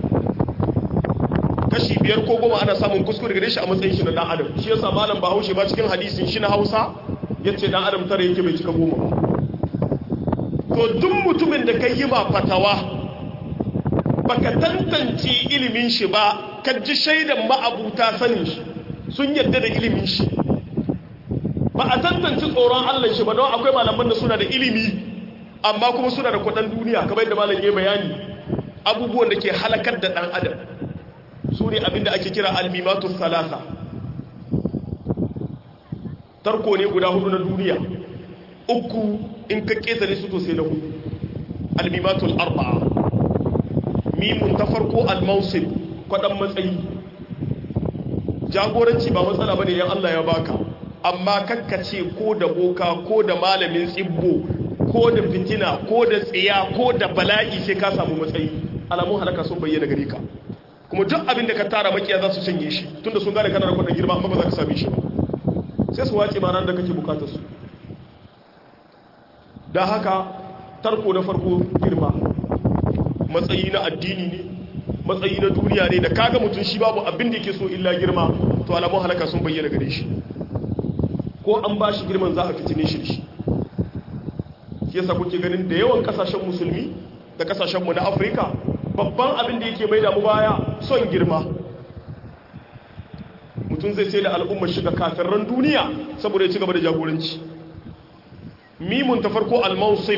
kashi biyar ko goma ana samun kuskure gare shi a matsayin shi na dan adam shi yasa malam bahaushe ba cikin hadisin shi na hausa ya ce dan adam tare yake bai cika goma ba to duk mutumin da ka yi ma fatawa baka tantance ilimin shi ba ka ji shaidan ma'abuta sanin shi sun yadda da ilimin shi ba a tantance tsoron Allah shi ba don akwai malaman da suna da ilimi amma kuma suna da kudin duniya kamar yadda malam ya bayani abubuwan da ke halakar da dan adam su ne abinda ake kira almimatu salasa tarko ne guda hudu na duniya uku in ka ketare su to sai na hudu almimatu arba'a mimun ta farko almausib kwadan matsayi jagoranci ba matsala bane yan Allah ya baka amma kakkace ko da boka ko da malamin tsibbo ko da fitina ko da tsiya ko da bala'i sai ka samu matsayi alamun halaka sun bayyana gare ka kuma duk abin da ka tara makiya za su canye shi tunda sun gane kana da kudin girma amma ba za ka same shi ba sai su wace ma ran da kake bukatar su da haka tarko na farko girma matsayi na addini ne matsayi na duniya ne da kaga mutum shi babu abin da yake so illa girma to alamun halaka sun bayyana gare shi ko an ba shi girman za a fitine shi shi shi yasa kuke ganin da yawan kasashen musulmi da kasashenmu na afirka babban abin da yake mai damu baya son girma mutum zai sai da al'ummar shiga kafirran duniya saboda ya ci gaba da jagoranci mimun ta farko al-mausib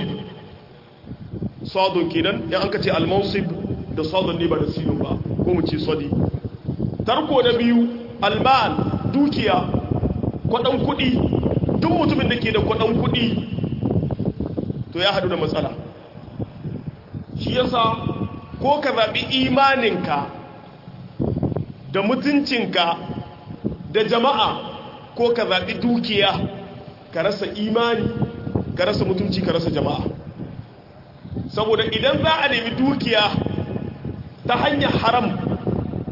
sadon kenan yan an ka ce al-mausib da sadon ne ba da sinin ba ko mu ce sadi tarko na biyu almal dukiya kwadan kudi duk mutumin da ke da kwadan kudi to ya hadu da matsala shi yasa ko ka zaɓi imaninka da mutuncinka da jama'a ko ka zaɓi dukiya ka rasa imani ka rasa mutunci ka rasa jama'a saboda idan za a nemi dukiya ta hanyar haram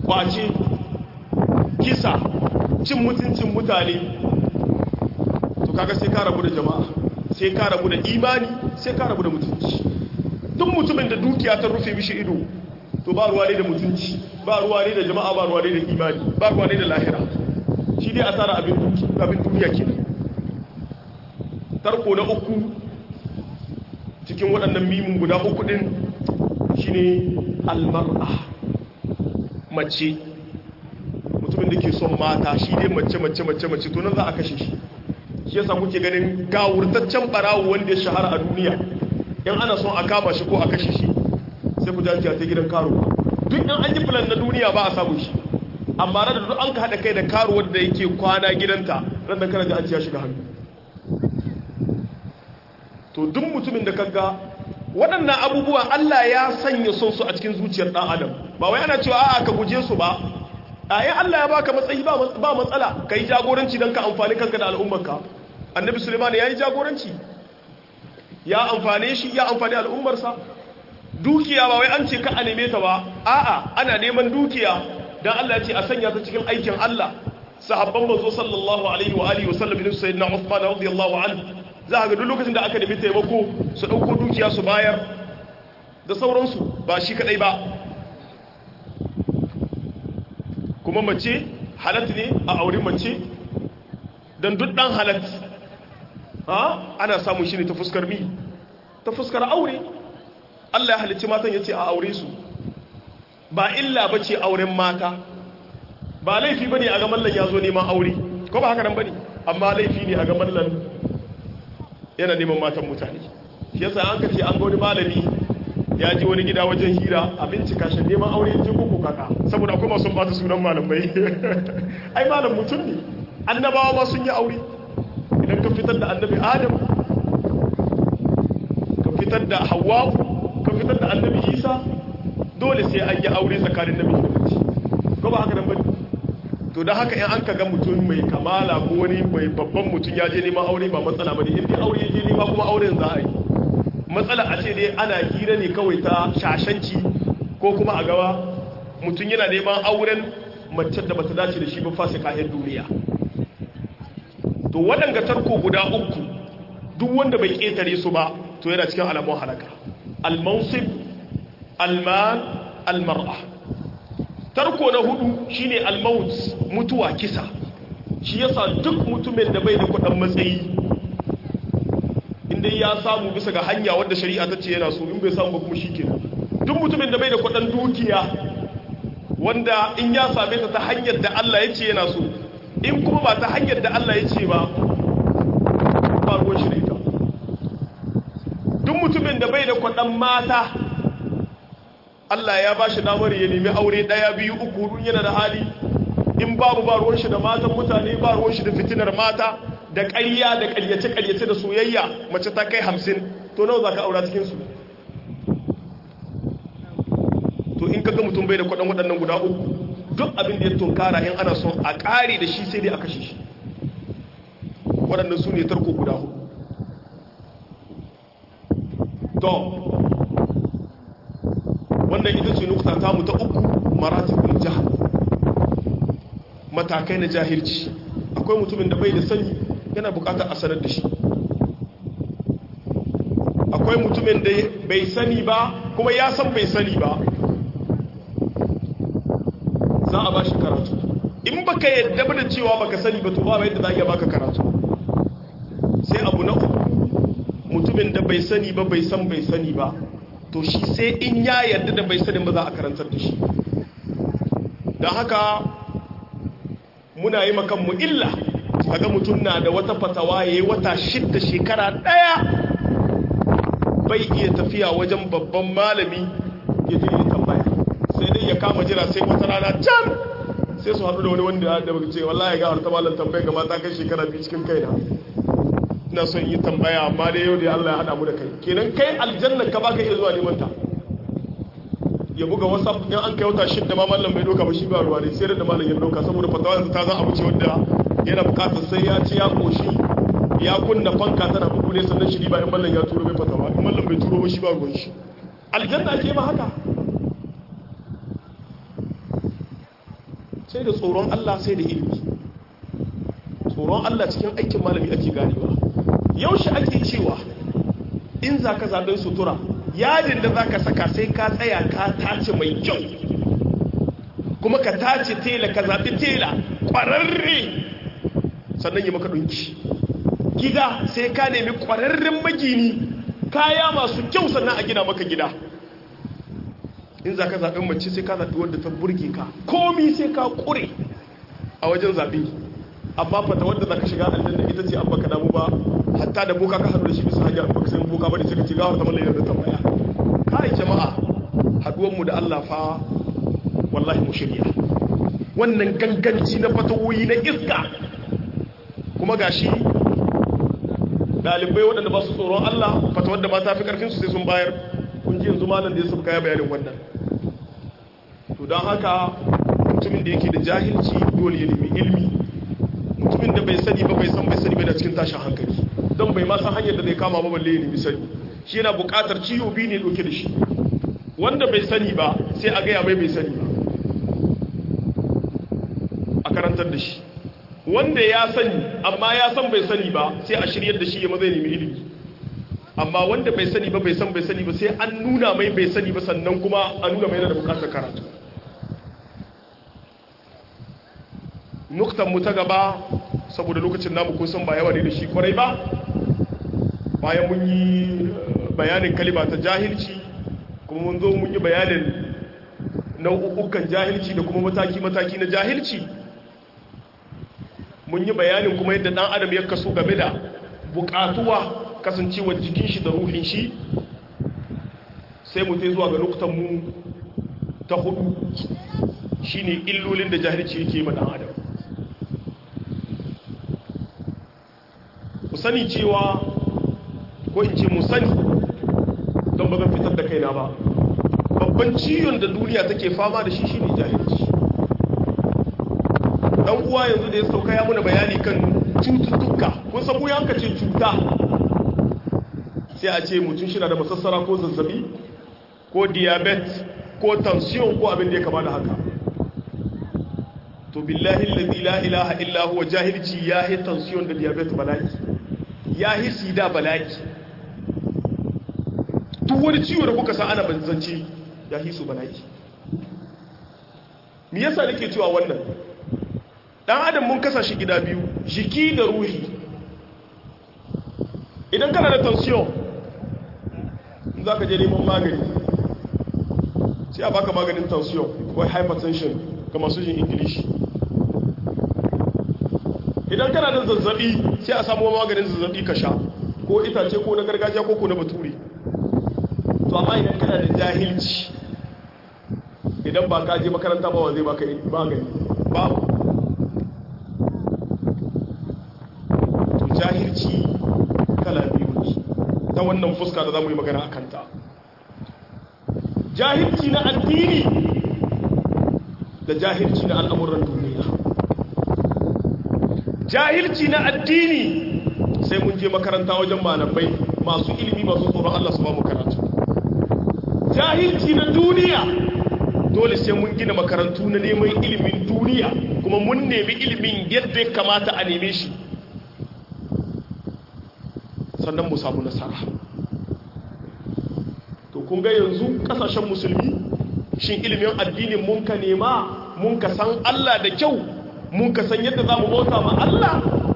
kwace kisa cin mutuncin mutane to kaga sai ka rabu da jama'a sai ka rabu da imani sai ka rabu da mutunci duk mutumin da dukiya ta rufe mishi ido to ba ruwa ne da mutunci ba ruwa ne da jama'a ba ruwa ne da imani ba ruwa ne da lahira shi dai asara abin abin duniya ke tarko na uku cikin waɗannan mimin guda uku ɗin shine almar'a mace mutumin da ke son mata shi dai mace mace mace mace to nan za a kashe shi shi yasa kuke ganin gawurtaccen barawo wanda ya shahara a duniya in ana son a kama shi ko a kashe shi sai ku jaji ta gidan karuwa duk in an yi filan na duniya ba a samu shi amma da duk an ka haɗa kai da karuwar da yake kwana gidanta ran da kana ji an ciya shiga hannu to duk mutumin da kaga waɗannan abubuwa Allah ya sanya son su a cikin zuciyar ɗan adam ba wai ana cewa a'a ka guje su ba ayi Allah ya baka matsayi ba matsala kai jagoranci don ka amfani kanka da al'ummarka annabi suleiman ya yi jagoranci ya amfane shi ya amfani al'ummarsa dukiya ba wai an ce ka a neme ta ba a'a ana neman dukiya don Allah ya ce a sanya ta cikin aikin Allah sahabban manzo sallallahu alaihi wa alihi wa sallam ibn sayyidina Uthman radiyallahu anhu za ga duk lokacin da aka nemi taimako su dauko dukiya su bayar da sauransu ba shi kadai ba kuma mace halatta ne a aure mace don duk dan halatta ha ana samun shi ne ta fuskar mi ta fuskar aure Allah ya halicci matan ya ce a aure su ba illa ba ce auren mata ba laifi ba ne a ga mallan ya zo neman aure ko ba haka nan ba ne amma laifi ne a ga mallan yana neman matan mutane shi yasa an ka ce an ga wani malami ya ji wani gida wajen hira a bincika shi neman aure ji koko kaka saboda akwai masu bata sunan malamai ai malam mutum ne annabawa ma sun yi aure idan ka fitar da annabi adam ka fitar da hawa ka fitar da annabi isa dole sai an yi aure tsakanin namiji da mace ko ba haka nan bane to don haka in an ka ga mutum mai kamala ko wani mai babban mutum ya je neman aure ba matsala bane in dai aure ya je nema kuma auren za a yi matsala a ce dai ana hira ne kawai ta shashanci ko kuma a gaba mutum yana neman auren mace da bata dace da shi ba fasa kayan duniya to waɗanga tarko guda uku duk wanda bai ƙetare su ba to yana cikin alamun halaka al-mansib al-mal al-mar'a tarko na hudu shine al-maut mutuwa kisa shi yasa duk mutumin da bai da kudin matsayi inda ya samu bisa ga hanya wadda shari'a ta ce yana so in bai samu ba kuma shikenan duk mutumin da bai da kudin dukiya wanda in ya same ta ta hanyar da Allah ya ce yana so in kuma ba ta hanyar da Allah ya ce ba ba ruwan shi da ita duk mutumin da bai da kudin mata Allah ya ba shi damar ya nemi aure ɗaya biyu uku hudu yana da hali in babu ba ruwan shi da matan mutane ba ruwan shi da fitinar mata da ƙarya da ƙaryace-ƙaryace da soyayya mace ta kai hamsin to nawa za ka aura cikinsu to in kaga mutum bai da kwaɗan waɗannan guda uku duk abin da ya tunkara in ana son a ƙare da shi sai dai a kashe shi waɗannan su ne tarko guda hudu to wannan ita ce nukta ta mu ta uku maratibul jahal matakai na jahilci akwai mutumin da bai da sani yana bukatar a sanar da shi akwai mutumin da bai sani ba kuma ya san bai sani ba za a ba shi karatu in baka yadda ba da cewa baka sani ba to ba yadda za a iya baka karatu sai abu na uku mutumin da bai sani ba bai san bai sani ba to shi sai in ya yarda da bai sani ba za a karantar da shi don haka muna yi makanmu illa kaga mutum na da wata fatawa ya yi wata shidda shekara ɗaya bai iya tafiya wajen babban malami ya je yi tambaya sai dai ya kama jira sai wata rana can sai su haɗu da wani wanda da baka ce wallahi ga harta malam tambaya ga mata kai shekara biyu cikin kaina ina son yi tambaya amma dai yau da Allah ya haɗa mu da kai kenan kai aljanna ka baka iya zuwa neman ta ya buga whatsapp in an kai wata shidda ma mallam bai doka ba shi ba ruwa ne sai da mallam ya doka saboda fatawa yanzu ta zan abu ce wanda yana bukatar sai ya ci ya koshi ya kunna fanka tana bugu ne sannan shi ba in mallam ya turo mai fatawa in mallam bai turo ba shi ba ruwan shi aljanna ke ma haka sai da tsoron Allah sai da ilimi tsoron Allah cikin aikin malami ake ganewa yaushe ake cewa in za ka zaɓen sutura yadin da za ka saka sai ka tsaya ka tace mai kyau kuma ka tace tela ka zaɓi tela ƙwararre sannan yi maka ɗunki gida sai ka nemi ƙwararren magini kaya masu kyau sannan a gina maka gida in za ka zaɓen mace sai ka zaɓi wadda ta burge ka komi sai ka ƙure a wajen zaɓe amma fata wadda za ka shiga aljanna ita ce an baka damu ba hatta da boka ka haɗu da shi bisa hanyar baka sai boka ba da suka ce gawar ta mallayar da tambaya kai jama'a haɗuwanmu da Allah fa wallahi mu shirya wannan ganganci na fatawoyi na iska kuma gashi dalibai waɗanda ba su tsoron Allah fata wadda ba ta fi ƙarfinsu sai sun bayar kun ji yanzu malam da ya suka kaya bayanin wannan to don haka mutumin da yake da jahilci dole ya nemi ilmi mutumin da bai sani ba bai san bai sani bai da cikin tashin hankali don bai ma san hanyar da zai kama ba balle ya nemi sani shi yana buƙatar ciwo biyu ne ɗauke da shi wanda bai sani ba sai a gaya mai bai sani ba a karantar da shi wanda ya sani amma ya san bai sani ba sai a shiryar da shi ya mazai nemi ilimi amma wanda bai sani ba bai san bai sani ba sai an nuna mai bai sani ba sannan kuma an nuna mai yana da bukatar karatu nuktan mu ta gaba saboda lokacin namu kun san ba yawa ne da shi kwarai ba bayan mun yi bayanin kalima ta jahilci kuma mun zo mun yi bayanin nau'ukan jahilci da kuma mataki-mataki na jahilci mun yi bayanin kuma yadda ɗan adam ya kaso game da buƙatuwa kasancewa jikin shi da ruhin shi sai mu tai zuwa ga mu ta hudu shine illolin da jahilci yake ma ɗan adam ku sani cewa ko in ce mu sani don ba zan fitar da kaina ba babban ciwon da duniya take fama da shi shine jahilci dan uwa yanzu da ya sauka ya muna bayani kan cututtuka kun san mu yanka ce cuta sai a ce mutum shi na da masassara ko zazzabi ko diabetes ko tension ko abin da ya kama da haka to billahi allazi la ilaha illa huwa jahilci ya hi tension da diabetes bala'i ya hi sida bala'i duk wani ciwo da kuka san ana banzance ya hi su bala'i me yasa nake cewa wannan dan adam mun kasa shi gida biyu jiki da ruhi idan kana da tension za ka je neman magani sai a baka maganin tension ko hypertension ga masu jin ingilishi idan kana da zazzabi sai a samu maganin zazzabi ka sha ko itace ko na gargajiya ko ko na bature to amma idan kana da jahilci idan ba ka je makaranta ba wa zai baka magani babu to jahilci kala biyu ne ta wannan fuska da za mu yi magana a kanta jahilci na addini da jahilci na al'amuran duniya jahilci na addini sai mun je makaranta wajen malamai masu ilimi masu tsoron Allah su ba mu karatu jahilci na duniya dole sai mun gina makarantu na neman ilimin duniya kuma mun nemi ilimin yadda ya kamata a neme shi sannan mu samu nasara to kun ga yanzu kasashen musulmi shin ilimin addinin mun ka nema mun ka san Allah da kyau mun ka san yadda za mu bauta ma Allah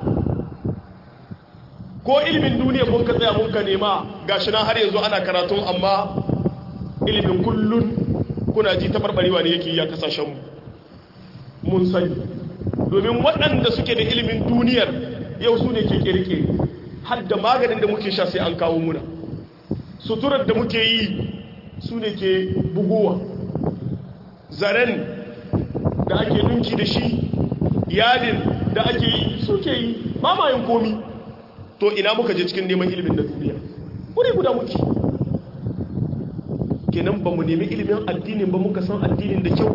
ko ilimin duniya mun ka tsaya mun ka nema gashi na har yanzu ana karatun amma ilimin kullun kuna ji tabarbarewa ne yake yi a kasashenmu mun sani domin waɗanda suke da ilimin duniyar yau su ne ke kirkiri har da maganin da muke sha sai an kawo muna suturar da muke yi su ne ke bugowa zaren da ake dunki da shi yadin da ake yi suke yi ba ma yin komi to ina muka je cikin neman ilimin da duniya wuri guda muke kenan ba mu nemi ilimin addinin ba muka san addinin da kyau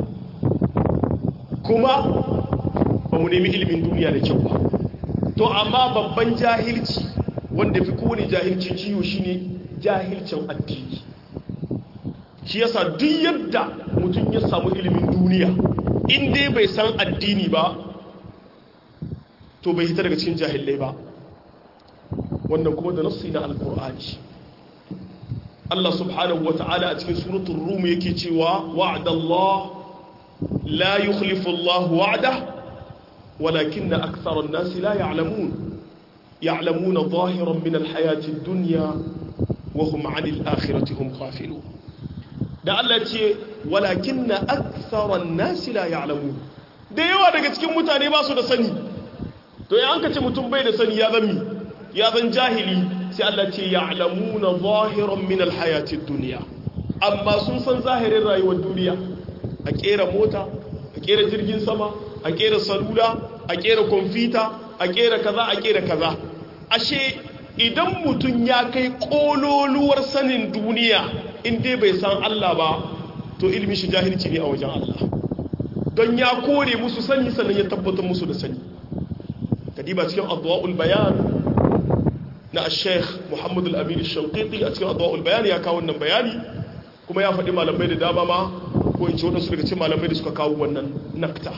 kuma ba mu nemi ilimin duniya da kyau ba to amma babban jahilci wanda fi kowane jahilci ciwo shine jahilcin addini shi yasa duk yadda mutum ya samu ilimin duniya in dai bai san addini ba to bai hita daga cikin jahilai ba wannan kuma da nassi na alkur'ani Allah subhanahu wata'ala a cikin suratul rum yake cewa wa'adallah la yukhlifu Allah wa'da walakinna aktharan nasi la ya'lamun ya'lamuna zahiran min alhayati ad-dunya wa hum 'anil akhirati hum ghafilun da Allah ce walakinna aktharan nasi la ya'lamun da yawa daga cikin mutane ba su da sani to ya an kace mutum bai da sani ya zami ya zan jahili sai Allah ce ya'lamuna zahiran min alhayati ad-dunya amma sun san zahirin rayuwar duniya a kera mota a kera jirgin sama a kera salula a kera kwamfuta a kera kaza a kera kaza ashe idan mutum ya kai kololuwar sanin duniya in dai bai san Allah ba to ilmi shi jahilci ne a wajen Allah don ya kore musu sani sannan ya tabbatar musu da sani kadiba cikin adwa'ul bayan na sheikh muhammadu al-amin al-shanqiti a cikin adwa'ul bayan ya kawo wannan bayani kuma ya faɗi malamai da dama ma ko in ce waɗansu daga cikin malamai da suka kawo wannan nakta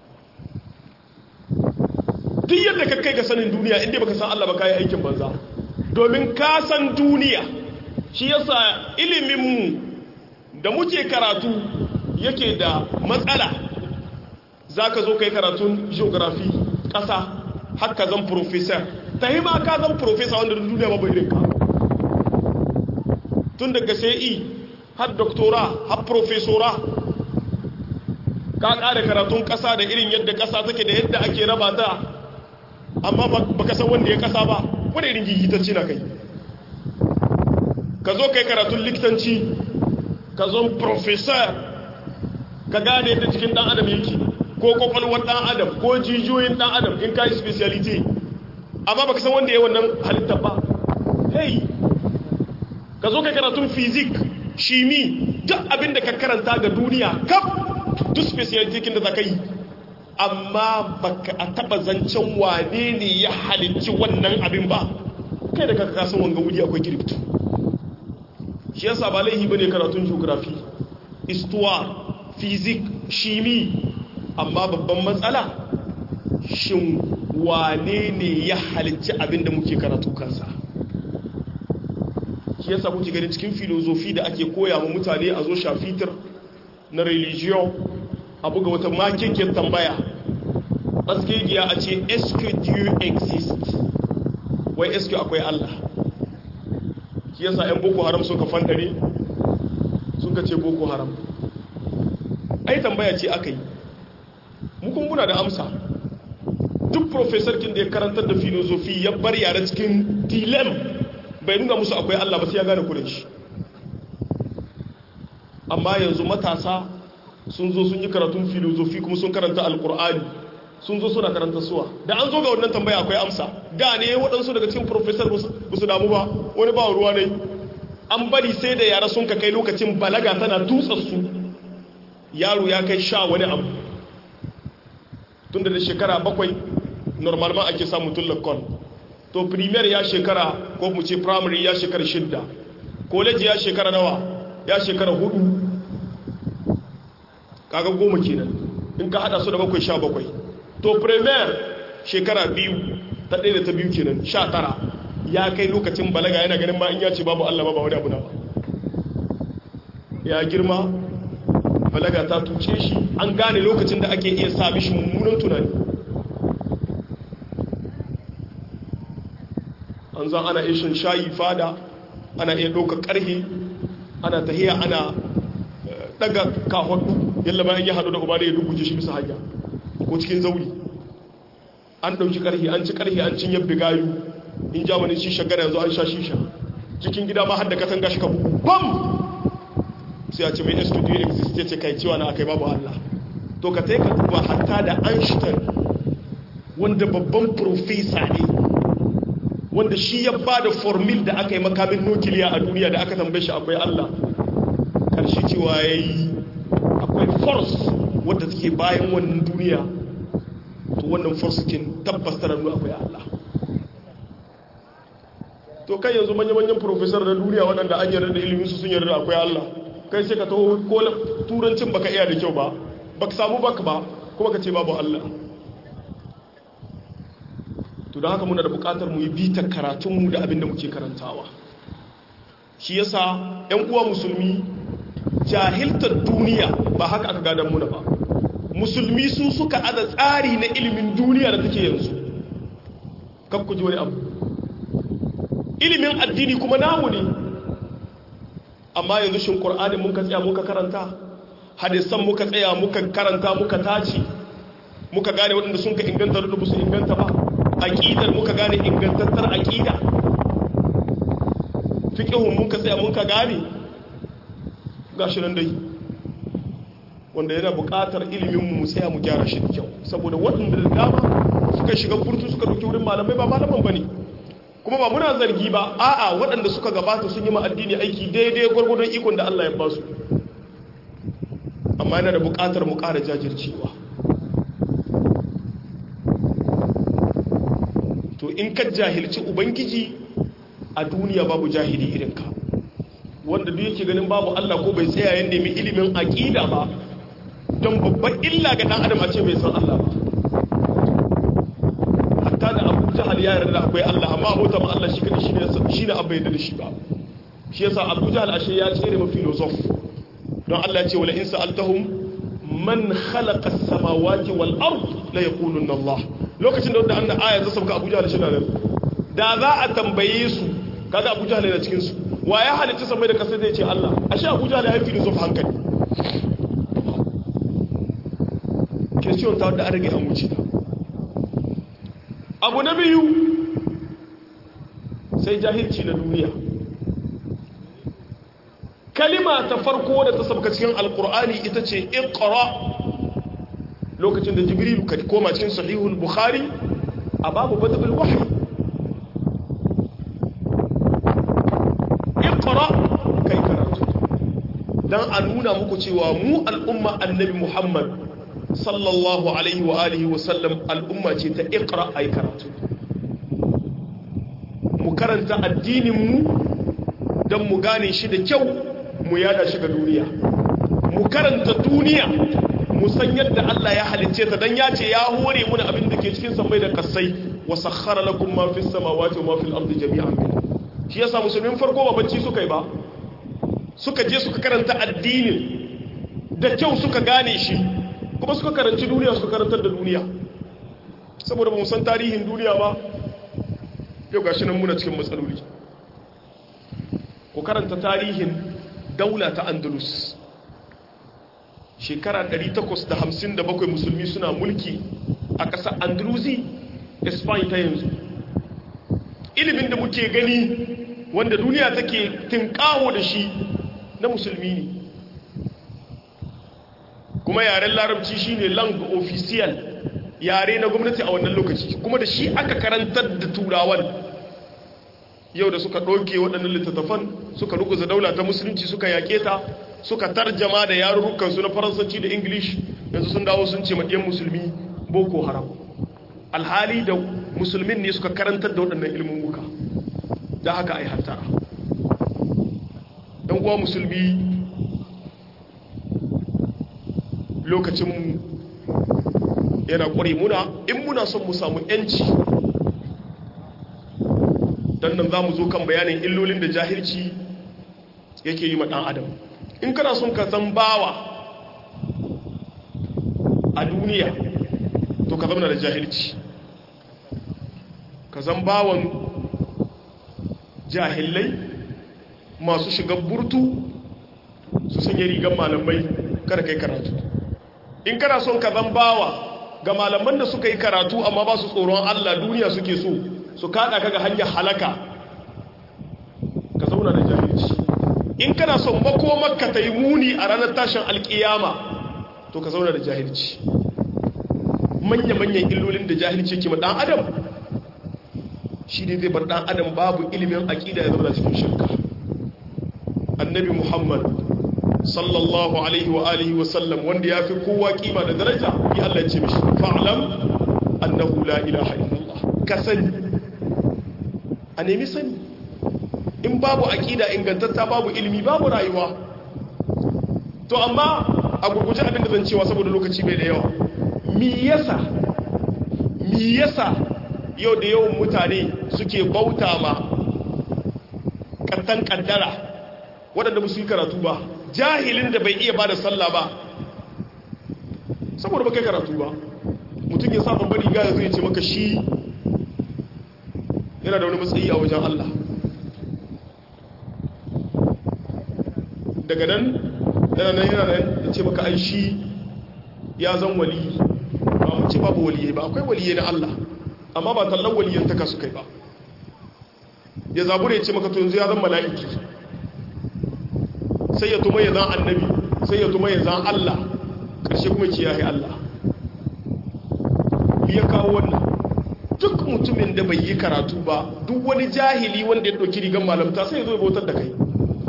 duk yadda ka kai ga sanin duniya inda baka san Allah ba kai aikin banza domin ka san duniya shi yasa iliminmu da muke karatu yake da matsala zaka zo kai karatun geography ƙasa haka zan professor ta yi ma ka zan professor wanda duniya ba bai rinka tun daga sai har doktora har professora ka ƙara karatun ƙasa da irin yadda ƙasa take da yadda ake raba ta amma ba ka san wanda ya ƙasa ba wani irin gigitacci na kai ka zo kai karatun likitanci ka zo professor ka gane yadda cikin ɗan adam yake ko kwakwalwar ɗan adam ko jijiyoyin ɗan adam in ka yi speciality amma ba ka san wanda ya wannan halitta ba hey ka zo kai karatun fizik shimi duk abin da ka karanta ga duniya kaf duk speciality kin da za ka yi amma baka a taba zancen wane ne ya halicci wannan abin ba kai da kaka kasan wanga wuri akwai kirifto shi yasa ba laihi bane karatun geography histoire physics shimi amma babban matsala shin wane ne ya halicci abin da muke karatu kansa shi yasa kuke ganin cikin filozofi da ake koya wa mutane a zo shafitar na religion a buga wata makekiyar tambaya askegiya a ce est-ce que Dieu existe wai est-ce que akwai Allah shi yasa yan boko haram suka fandare suka ce boko haram ai tambaya ce aka yi mukun muna da amsa duk professor kin da ya karantar da filosofi ya bar yare cikin dilem bai nuna musu akwai Allah ba sai ya gane kudin shi amma yanzu matasa sun zo sun yi karatun filosofi kuma sun karanta alkur'ani sun zo suna karanta suwa da an zo ga wannan tambaya akwai amsa da ne waɗansu daga cikin professor ba su damu ba wani ba ruwa ne an bari sai da yara sun ka kai lokacin balaga tana su yaro ya kai sha wani abu tun da shekara bakwai normal ma ake samun tullakon to premier ya shekara ko mu ce primary ya shekara shidda college ya shekara nawa ya shekara hudu kaga goma kenan in ka hada su da bakwai sha bakwai to premier shekara biyu ta ɗaya da ta biyu kenan sha tara ya kai lokacin balaga yana ganin ma in ya ce babu Allah ba ba wani abu na ba ya girma balaga ta tuce shi an gane lokacin da ake iya sa mishi mummunan tunani an zan ana ishin shayi fada ana iya ɗauka ƙarhe ana tahiya ana daga kahon yalla bayan ya haɗu da uba da ya dubuje shi bisa hanya ko cikin zauri an ɗauki ƙarhe an ci ƙarhe an cin yabbe gayu in ja wani shisha gana yanzu an sha shisha cikin gida ma har da katanga shi ka bugu bam sai a ce mai studio exist ya ce kai cewa na akai babu Allah to ka ka duba hatta da Einstein wanda babban profesa ne wanda shi ya ba da formil da aka yi makamin nukiliya a duniya da aka tambaye shi akwai Allah karshe cewa ya yi akwai force wadda take bayan wannan duniya to wannan force kin tabbas tana nuna akwai Allah to kai yanzu manya-manyan professor na duniya waɗanda an yarda da ilimin su sun yarda akwai Allah kai sai ka taho ko turancin baka iya da kyau ba baka samu baka ba kuma ka ce babu Allah to don haka muna da bukatar mu yi bitar karatunmu da abin da muke karantawa shi yasa 'yan uwa musulmi jahiltar duniya ba haka aka gadon muna ba musulmi su suka ada tsari na ilimin duniya da take yanzu kan ku ji wani abu ilimin addini kuma namu ne amma yanzu shin qur'ani mun ka tsaya muka karanta hadisan muka tsaya muka karanta muka tace muka gane waɗanda sun ka inganta da su inganta ba aqidar muka gane ingantattar aqida fiqhun muka tsaya muka gane gashi nan dai wanda yana buƙatar ilimin mu tsaya mu gyara shi da kyau saboda waɗanda da dama suka shiga burtu suka dauki wurin malamai ba malaman bane kuma ba muna zargi ba a'a waɗanda suka gabata sun yi ma addini aiki daidai gwargwadon ikon da Allah ya ba su amma yana da buƙatar mu ƙara jajircewa to in ka jahilci ubangiji a duniya babu jahili irin ka wanda duk yake ganin babu Allah ko bai tsaya ya nemi ilimin aqida ba don babban illa ga dan adam a ce bai san Allah ba hatta da Abu Jahal ya yarda da akwai Allah amma abota ma Allah shi kadai shine shine abba yarda da shi ba shi yasa Abu Jahal ashe ya tsere ma filosof don Allah ya ce wala in sa'altahum man khalaqa as-samawati wal ard la yaquluna Allah lokacin da wannan aya ta sauka Abu Jahal shi nan da za a tambaye su kaga Abu Jahal yana cikin su wa ya halitta samai da kasa zai ce Allah ashe Abu Jahal ya fi filosof hankali question ta wadda an rage an wuce ta abu na biyu sai jahilci na duniya kalima ta farko da ta sabka cikin alkur'ani ita ce iqra lokacin da jibril ka koma cikin sahihul bukhari a babu badal wahyi iqra kai karatu dan a nuna muku cewa mu al'umma annabi muhammad sallallahu alaihi wa alihi wa sallam al'umma ce ta iqra ay karatu mu karanta addinin mu dan mu gane shi da kyau mu yada shi ga duniya mu karanta duniya mu san yadda Allah ya halicce ta dan ya ce ya hore mu abin da ke cikin samai da kasai wa sakhkhara lakum ma fis samawati wa ma fil ardi jami'an shi yasa musulmin farko ba bacci suka yi ba suka je suka karanta addinin da kyau suka gane shi kuma suka karanci duniya suka karantar da duniya saboda mu san tarihin duniya ba yau gashi nan muna cikin matsaloli ku karanta tarihin daula ta andalus shekara 857 musulmi suna mulki a ƙasar andalusi spain ta yanzu ilimin da muke gani wanda duniya take tinkawo da shi na musulmi ne kuma yaren larabci shine lang official yare na gwamnati a wannan lokaci kuma da shi aka karantar da turawan yau da suka ɗauke waɗannan littattafan suka ruguza daula ta musulunci suka yaƙe ta suka tarjama da yarurrukansu na faransanci da english yanzu sun dawo sun ce maɗiyan musulmi boko haram alhali da musulmin ne suka karantar da waɗannan ilimin muka da haka ai hattara ɗan uwa musulmi lokacin yana ƙware muna in muna son mu samu 'yanci don nan za mu zo kan bayanin illolin da jahilci yake yi ma ɗan adam in kana son ka zan bawa a duniya to ka zama da jahilci ka zan bawan jahilai masu shiga burtu su sanya rigar malamai kada kai karatu in kana son ka zan bawa ga malaman da suka yi karatu amma ba su tsoron allah duniya suke so su kada kaga hanyar halaka ka zauna da jahilci in kana son makomarka ta yi muni a ranar tashin alkiyama to ka zauna da jahilci manya-manyan illolin da jahilci ke ma ɗan adam shi ne zai bar ɗan adam babu ilimin aƙida ya zama cikin shirka annabi muhammad sallallahu alaihi wa alihi wa sallam wanda ya fi kowa kima da daraja ya Allah ce mishi fa'alam annahu la ilaha illallah ka sani a nemi sani in babu aƙida ingantatta babu ilimi babu rayuwa to amma a gurguje abin da zan cewa saboda lokaci bai da yawa mi yasa mi yasa yau da yawan mutane suke bauta ma kattan kaddara waɗanda musu yi karatu ba jahilin da bai iya ba da sallah ba saboda ba kai karatu ba mutum ya sa babbar riga ya zo ya ce maka shi yana da wani matsayi a wajen Allah daga nan yana nan yana nan ya ce maka ai shi ya zan wali ba mu ce babu waliye ba akwai waliye na Allah amma ba tallan waliyan ta kasu kai ba ya zabura ya ce maka to yanzu ya zan mala'iki sai ya tuma ya zan annabi sai ya tuma ya zan Allah ƙarshe kuma ce ya yi Allah ya kawo wannan duk mutumin da bai yi karatu ba duk wani jahili wanda ya ɗauki rigar malamta sai ya zo ya bautar da kai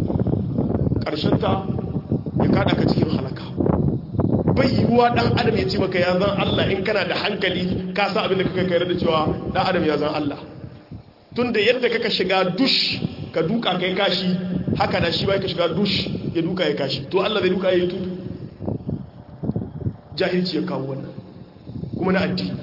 ta ya kada ka cikin halaka bai yiwuwa ɗan adam ya ce maka ya zan Allah in kana da hankali ka sa abin da kaka kayar da cewa ɗan adam ya zan Allah tun da yadda kaka shiga dush ka duka kai kashi haka da shi ba ka shiga dush ya duka ya kashi to Allah zai duka ya yi tutu jahilci ya kawo wannan kuma na addini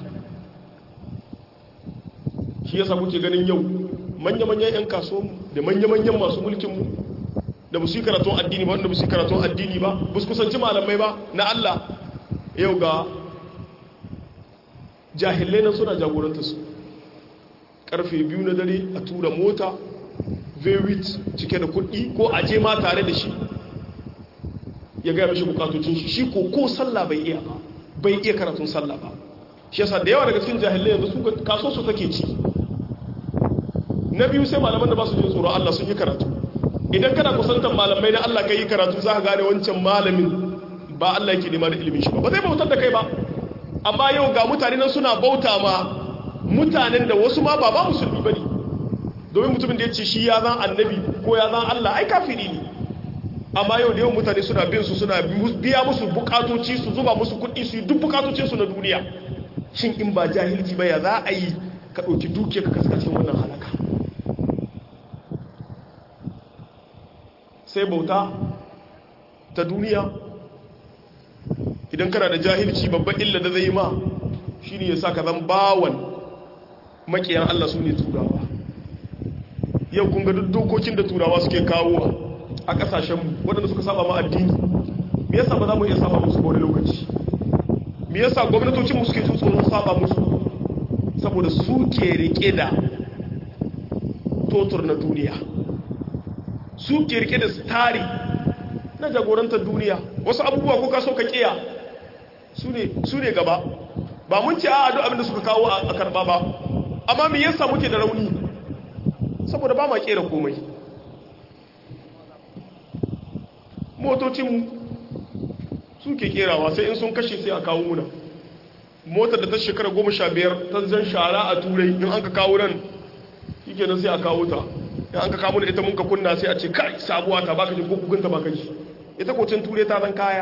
shi yasa kuke ganin yau manya-manyan 'yan kasuwanmu da manya-manyan masu mulkinmu da musu yi karatun addini ba wanda musu yi karatun addini ba ba su kusanci malamai ba na Allah yau ga jahilai na suna jagoranta su karfe biyu na dare a tura mota vewit cike da kuɗi ko aje ma tare da shi ya gaya mashi bukatocin shi shi ko ko sallah bai iya ba bai iya karatun sallah ba shi yasa da yawa daga cikin jahilai yanzu su kaso su take ci na biyu sai malaman da ba su jin tsoron Allah sun yi karatu idan kana kusantar malamai na Allah kai yi karatu za ka gane wancan malamin ba Allah yake nema da ilimin shi ba ba zai bautar da kai ba amma yau ga mutane nan suna bauta ma mutanen da wasu ma ba ba musulmi bane domin mutumin da ya ce shi ya zan annabi ko ya zan Allah ai kafiri ne amma yau da yawan mutane suna bin su suna biya musu bukatoci su zuba musu kuɗi su yi duk bukatocinsu na duniya shin in ba jahilci ba ya za a yi ka ɗauki dukiya ka kaska cikin wannan halaka sai bauta ta duniya idan kana da jahilci babban illa da zai yi ma shi ne ya sa ka zan bawan makiyan Allah su ne turawa yau kun ga duk dokokin da turawa suke kawo a ƙasashenmu waɗanda suka saba ma addini me yasa ba za mu iya saba musu wani lokaci me yasa gwamnatocinmu suke jin tsoron saba musu saboda su ke rike da totur na duniya su ke rike da stari na jagorantar duniya wasu abubuwa ko ka so ka kiya su ne gaba ba mun ce a duk abinda suka kawo a karba ba amma me yasa muke da rauni saboda ba ma kera komai motocinmu su ke kerawa sai in sun kashe sai a kawo muna motar da ta shekara goma sha biyar ta zan shara a turai in an ka kawo nan shi kenan sai a kawo ta in an ka kawo da ita mun ka kunna sai a ce kai sabuwa ta baka ji ko kukunta baka ji ita kocin turai ta zan kaya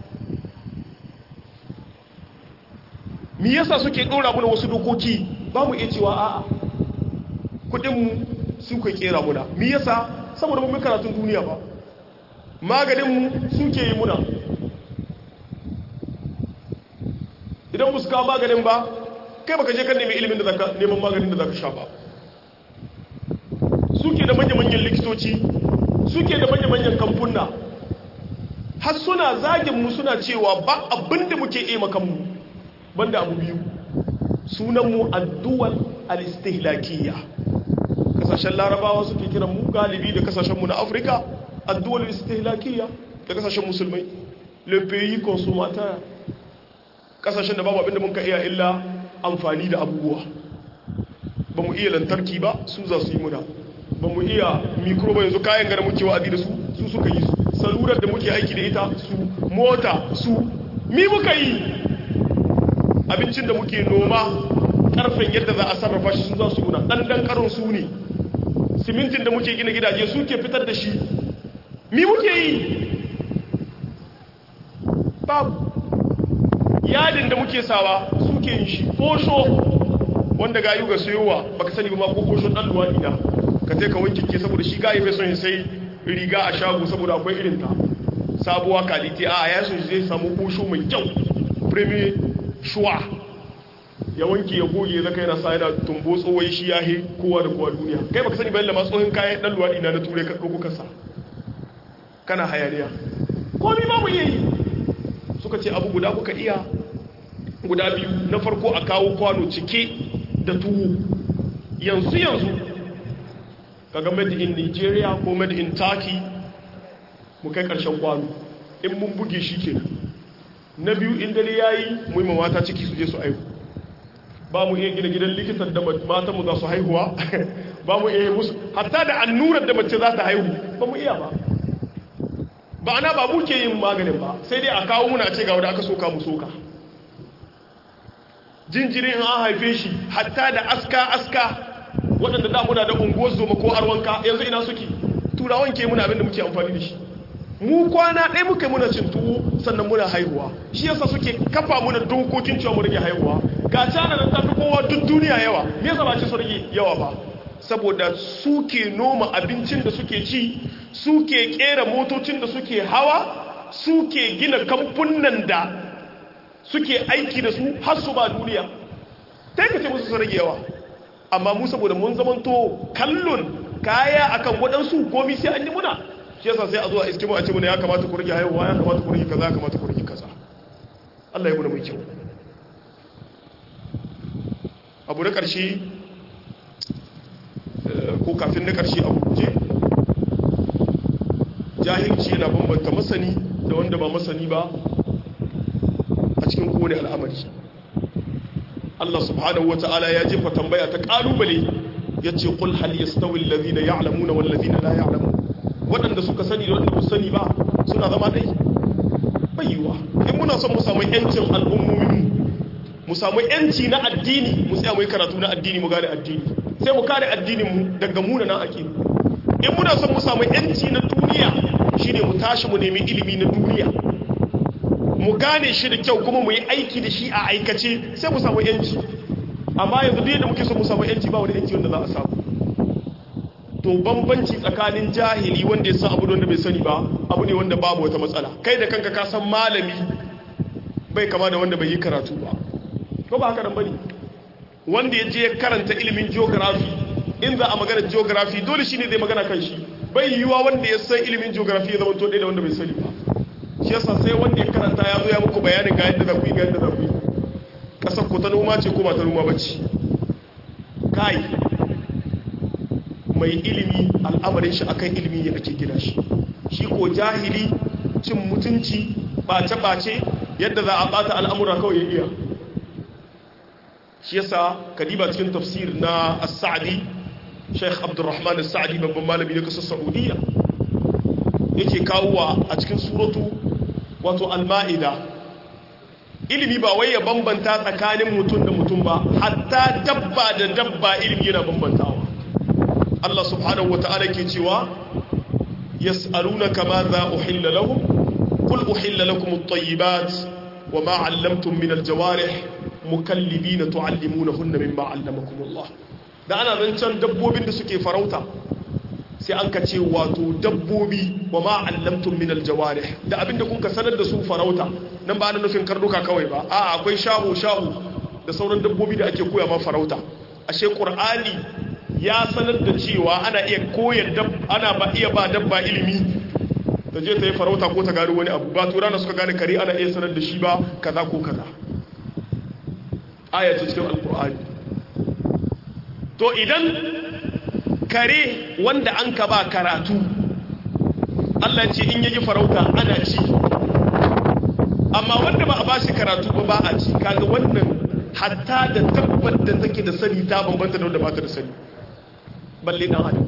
mi yasa suke ɗora muna wasu dokoki ba mu iya cewa a'a kudinmu su ka kera muna mi yasa saboda mun karatun duniya ba maganinmu suke yi muna idan ba su kawo maganin ba kai baka je kan nemi ilimin da zaka neman maganin da zaka sha ba suke da manya-manyan likitoci suke da manya-manyan kamfuna har suna zagin mu suna cewa ba abinda muke iya makanmu banda abu biyu sunanmu addu'al al-istihlakiyya kasashen larabawa suke kiran mu galibi da kasashenmu na afirka addu'al al-istihlakiyya da kasashen musulmai le pays consommateur kasashen da babu abinda mun ka iya illa amfani da abubuwa ba mu iya lantarki ba su za su yi muna ba mu iya mikro ba yanzu kayan gara muke wa'adi da su su suka yi su salurar da muke aiki da ita su mota su mi muka yi abincin da muke noma karfen yadda za a sarrafa shi sun za su muna ɗanɗan karin su ne simintin da muke gina gidaje su ke fitar da shi mi muke yi babu yadin da muke sawa suke yin shi kosho wanda gayu ga sayowa baka sani ba ma ko kosho dan luwadi na ka sai ka wanke ke saboda shi gayi bai son ya sai riga a shago saboda akwai irin ta sabuwa kalite a ya so zai samu kushu mai kyau premier shuwa ya wanke ya goge zaka yana sa yana tumbo tsohon shi ya he kowa da kowa duniya kai baka sani bayan da tsohon kayan dan luwaɗi na na turai ka ɗauko kasa kana hayaniya komi ba mu iya yi suka ce abu guda kuka iya guda biyu na farko a kawo kwano cike da tuwo yanzu yanzu kaga made in nigeria ko made in turkey mu kai karshen kwano in mun buge shi ke na biyu in dare ya yi muhimman mata ciki su je su aihu ba mu iya gina gidan likitan da matanmu za su haihuwa ba mu iya musu hatta da annurar da mace za ta haihu ba mu iya ba ba ana ba muke yin maganin ba sai dai a kawo muna ce ga wadda aka soka mu soka jinjirin an haife shi hatta da aska aska waɗanda da muna da unguwar zoma ko arwanka yanzu ina suke turawan ke muna abinda muke amfani da shi mu kwana ɗaya muka muna cin tuwo sannan muna haihuwa shi yasa suke kafa muna dokokin cewa mu rage haihuwa ga cana da tafi kowa duk duniya yawa me yasa ba ce su rage yawa ba saboda suke noma abincin da suke ci suke kera motocin da suke hawa suke gina kamfunan da suke aiki da su har su ba duniya ta yi musu su rage yawa amma mu saboda mun zamanto kallon kaya akan waɗansu komi sai an yi muna shi yasa sai a zuwa iske mu a ce muna ya kamata ku rage haihuwa ya kamata ku rage kaza ya kamata ku rage kaza Allah ya muna mai kyau abu na ƙarshe ko kafin na ƙarshe abu guje jahilci yana bambanta masani da wanda ba masani ba a cikin kowane al'amari Allah subhanahu wa ta'ala ya jefa tambaya ta ƙalubale ya ce ƙul hal yastawi allazina ya'lamuna wal ladina la ya'lamun waɗanda suka sani da waɗanda ba sani ba suna zama ɗai bayyuwa in muna son mu samu yancin al'ummomin mu samu yanci na addini mu tsaya mu yi karatu na addini mu gane addini sai mu kare addinin mu daga munanan aqida in muna son mu samu yanci na duniya shine mu tashi mu nemi ilimi na duniya mu gane shi da kyau kuma mu yi aiki da shi a aikace sai mu samu yanci amma yanzu duk yadda muke son mu samu yanci ba wani yanci wanda za a samu to bambanci tsakanin jahili wanda ya san abu wanda bai sani ba abu ne wanda babu wata matsala kai da kanka ka san malami bai kama da wanda bai yi karatu ba ko ba haka nan bane wanda ya je karanta ilimin geography in za a magana geography dole shine zai magana kan shi bai yiwuwa wanda ya san ilimin geography ya zama to da wanda bai sani ba shi yasa sai wanda ya karanta ya zo ya muku bayanin ga yadda za ku yi ga yadda za ku yi kasar ku ta noma ce ko ba ta noma ba ce kai mai ilimi al'amarin shi akan ilimi ne ake gina shi shi ko jahili cin mutunci bace-bace yadda za a bata al'amura kawai ya iya shi yasa kadiba cikin tafsir na as-sa'di sheikh abdurrahman as-sa'di babban malami na kasar saudiya yake kawowa a cikin suratu wato al-ma'ida ilimi ba wai ya bambanta tsakanin mutum da mutum ba hatta dabba da dabba ilimi yana bambantawa Allah subhanahu wa ta'ala ke cewa yas'alunaka ma za uhilla lahum qul uhilla lakum at-tayyibat wa ma 'allamtum min al-jawarih mukallibina tu'allimunahunna mimma 'allamakum Allah da ana zancen dabbobin da suke farauta sai an ka ce wato dabbobi wa ma 'allamtum min al-jawarih da abinda kun ka sanar da su farauta nan ba ana nufin karnuka kawai ba a'a akwai shahu shahu da sauran dabbobi da ake koya ma farauta ashe qur'ani ya sanar da cewa ana iya koyar ana ba iya ba dabba ilimi ta je ta yi farauta ko ta gano wani abu ba tura na suka gane kare ana iya sanar da shi ba kaza ko kaza ayata cikin alkur'ani to idan kare wanda an ka ba karatu Allah ce in yaji farauta ana ci amma wanda ba a ba shi karatu ba ba a ci kaga wannan hatta da tabbar da take da sani ta bambanta da wanda ba ta da sani balle dan adam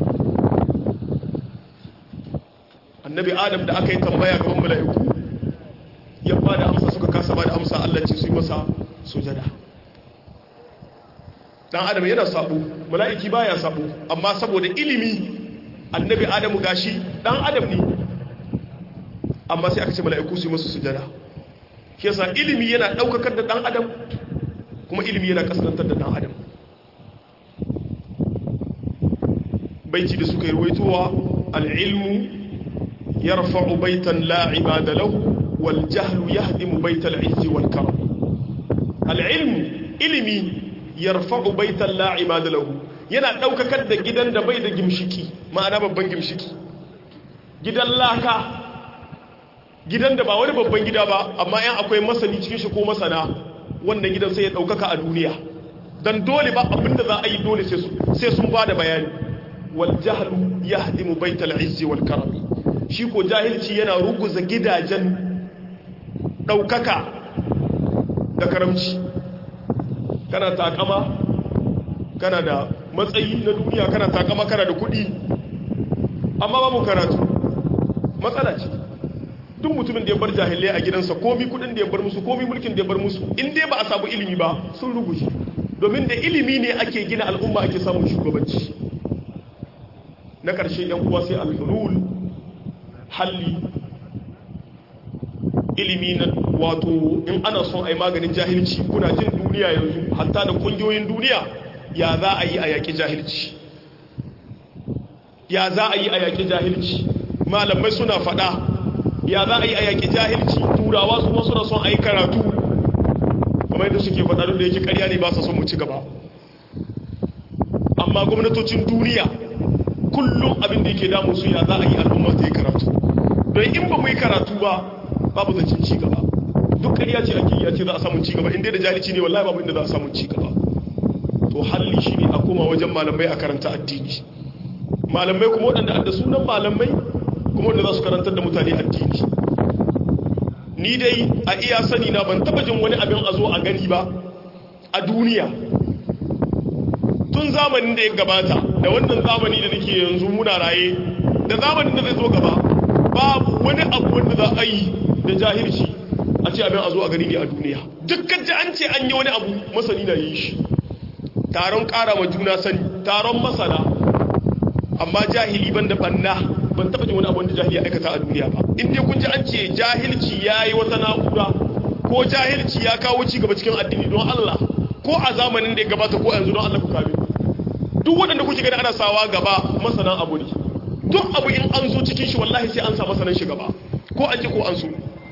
annabi adam da aka yi tambaya gaban mala'iku ya ba da amsa suka kasa ba da amsa Allah ce su yi masa sujada dan adam yana sabo mala'iki baya sabo amma saboda ilimi annabi adamu gashi dan adam ne amma sai aka ce mala'iku su yi masa sujada shi yasa ilimi yana daukakar da dan adam kuma ilimi yana kasantar da dan adam baiti da suka yi ruwaitowa al'ilmu yarfa'u baitan la ibada lahu wal jahlu yahdimu baital izzi wal karam al ilmu ilimi yarfa'u baitan la ibada lahu yana daukakar da gidan da bai da gimshiki ma'ana babban gimshiki gidan laka gidan da ba wani babban gida ba amma yan akwai masani cikin shi ko masana wannan gidan sai ya daukaka a duniya dan dole ba abinda za a yi dole sai sun ba da bayani wal jahlu yahdimu baital izzi wal karami shi ko jahilci yana ruguza gidajen daukaka da karamci kana takama kana da matsayi na duniya kana takama kana da kudi amma babu karatu matsala ce duk mutumin da ya bar jahilai a gidansa komi kudin da ya bar musu komi mulkin da ya bar musu in dai ba a samu ilimi ba sun ruguje domin da ilimi ne ake gina al'umma ake samun shugabanci na ƙarshe yan uwa sai alhulul halli ilimi na wato in ana son a yi maganin jahilci kuna jin duniya yanzu hatta da ƙungiyoyin duniya ya za a yi a yaƙi jahilci ya za a yi a yaƙi jahilci malamai suna faɗa ya za a yi a yaƙi jahilci turawa su wasu da son a yi karatu kamar yadda suke faɗa duk da yake ƙarya ne ba sa son mu ci gaba amma gwamnatocin duniya kullum abin da yake damu su ya za a yi al'umma ta yi karatu don in ba mu yi karatu ba babu zancen ci gaba duk ƙarya ce ake ya ce za a samu ci gaba inda da jahilci ne wallahi babu inda za a samu ci gaba to halli shi ne a koma wajen malamai a karanta addini malamai kuma waɗanda da sunan malamai kuma wanda za su karantar da mutane addini ni dai a iya sani na ban taba jin wani abin a zo a gani ba a duniya tun zamanin da ya gabata da wannan zamani da nake yanzu muna raye da zamanin da zai zo gaba babu wani abu wanda za a yi da jahilci a ce abin a zo a gani ne a duniya dukkan ji an ce an yi wani abu masani na yi shi taron kara ma juna sani taron masana amma jahili ban da banna ban taba jin wani abu wanda jahili ya aikata a duniya ba in dai kun ji an ce jahilci ya yi wata na'ura ko jahilci ya kawo ci gaba cikin addini don Allah ko a zamanin da ya gabata ko yanzu don Allah ku kame duk waɗanda kuke gani ana sawa gaba masanan abu ne duk abu in an zo cikin shi wallahi sai an sa masanan shi gaba ko an ji ko an so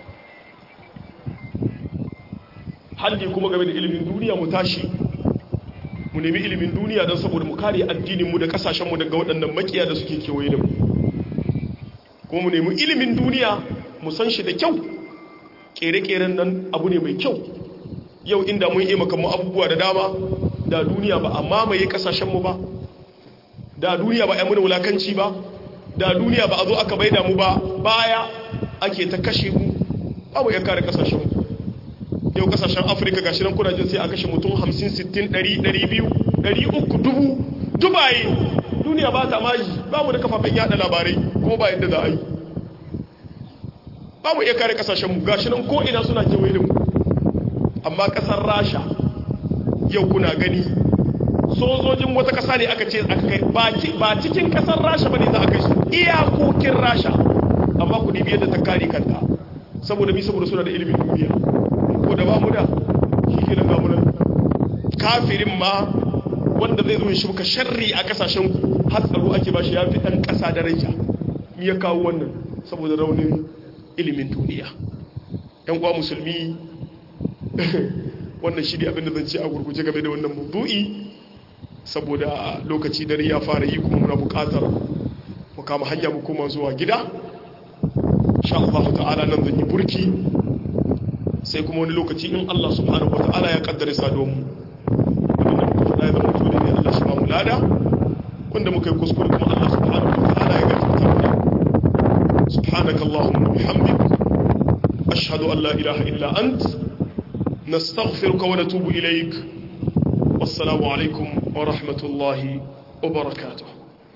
halli kuma game da ilimin duniya mu tashi mu nemi ilimin duniya don saboda mu kare addininmu da kasashenmu daga waɗannan makiya da suke kewaye da mu kuma mu nemi ilimin duniya mu san shi da kyau ƙere-ƙeren nan abu ne mai kyau yau inda mun yi makamu abubuwa da dama da duniya ba a mamaye kasashenmu ba da duniya ba a muna wulakanci ba da duniya ba a zo aka baida mu ba baya ake ta kashe mu abu ya kare kasashenmu yau kasashen afirka gashi nan kuna jin sai a kashe mutum 50 60 100 200 300 dubu dubaye duniya ba ta maji ba mu da kafafen yada labarai kuma ba yadda za a yi ba mu iya kare kasashenmu gashi nan ko ina suna kewaye da mu amma kasar rasha yau kuna gani sojojin wata kasa ne aka ce aka kai ba cikin kasar rasha ba ne za a kai su iyakokin rasha amma ku dibi yadda ta kare kanta saboda mi saboda suna da ilimin duniya ko da ba mu da shi ke nan gamunan kafirin ma wanda zai zo ya shuka sharri a kasashen ku har tsaro ake ba shi ya fi ɗan ƙasa daraja mi ya kawo wannan saboda raunin ilimin duniya yan uwa musulmi wannan shi ne abinda zan ce a gurguje game da wannan maudu'i saboda lokaci dare ya fara yi kuma muna buƙatar mu kama hanya mu koma zuwa gida insha Allah ta'ala nan zan yi burki sai kuma wani lokaci in Allah subhanahu wa ta'ala ya kaddare sadon mu abinda muka faɗa ya zama mutu ne Allah shi ba mu lada wanda muka yi kuskure kuma Allah subhanahu wa ta'ala ya gafarta mana subhanakallahumma wa bihamdik ashhadu an la ilaha illa ant نستغفرك ونتوب إليك والسلام عليكم ورحمة الله وبركاته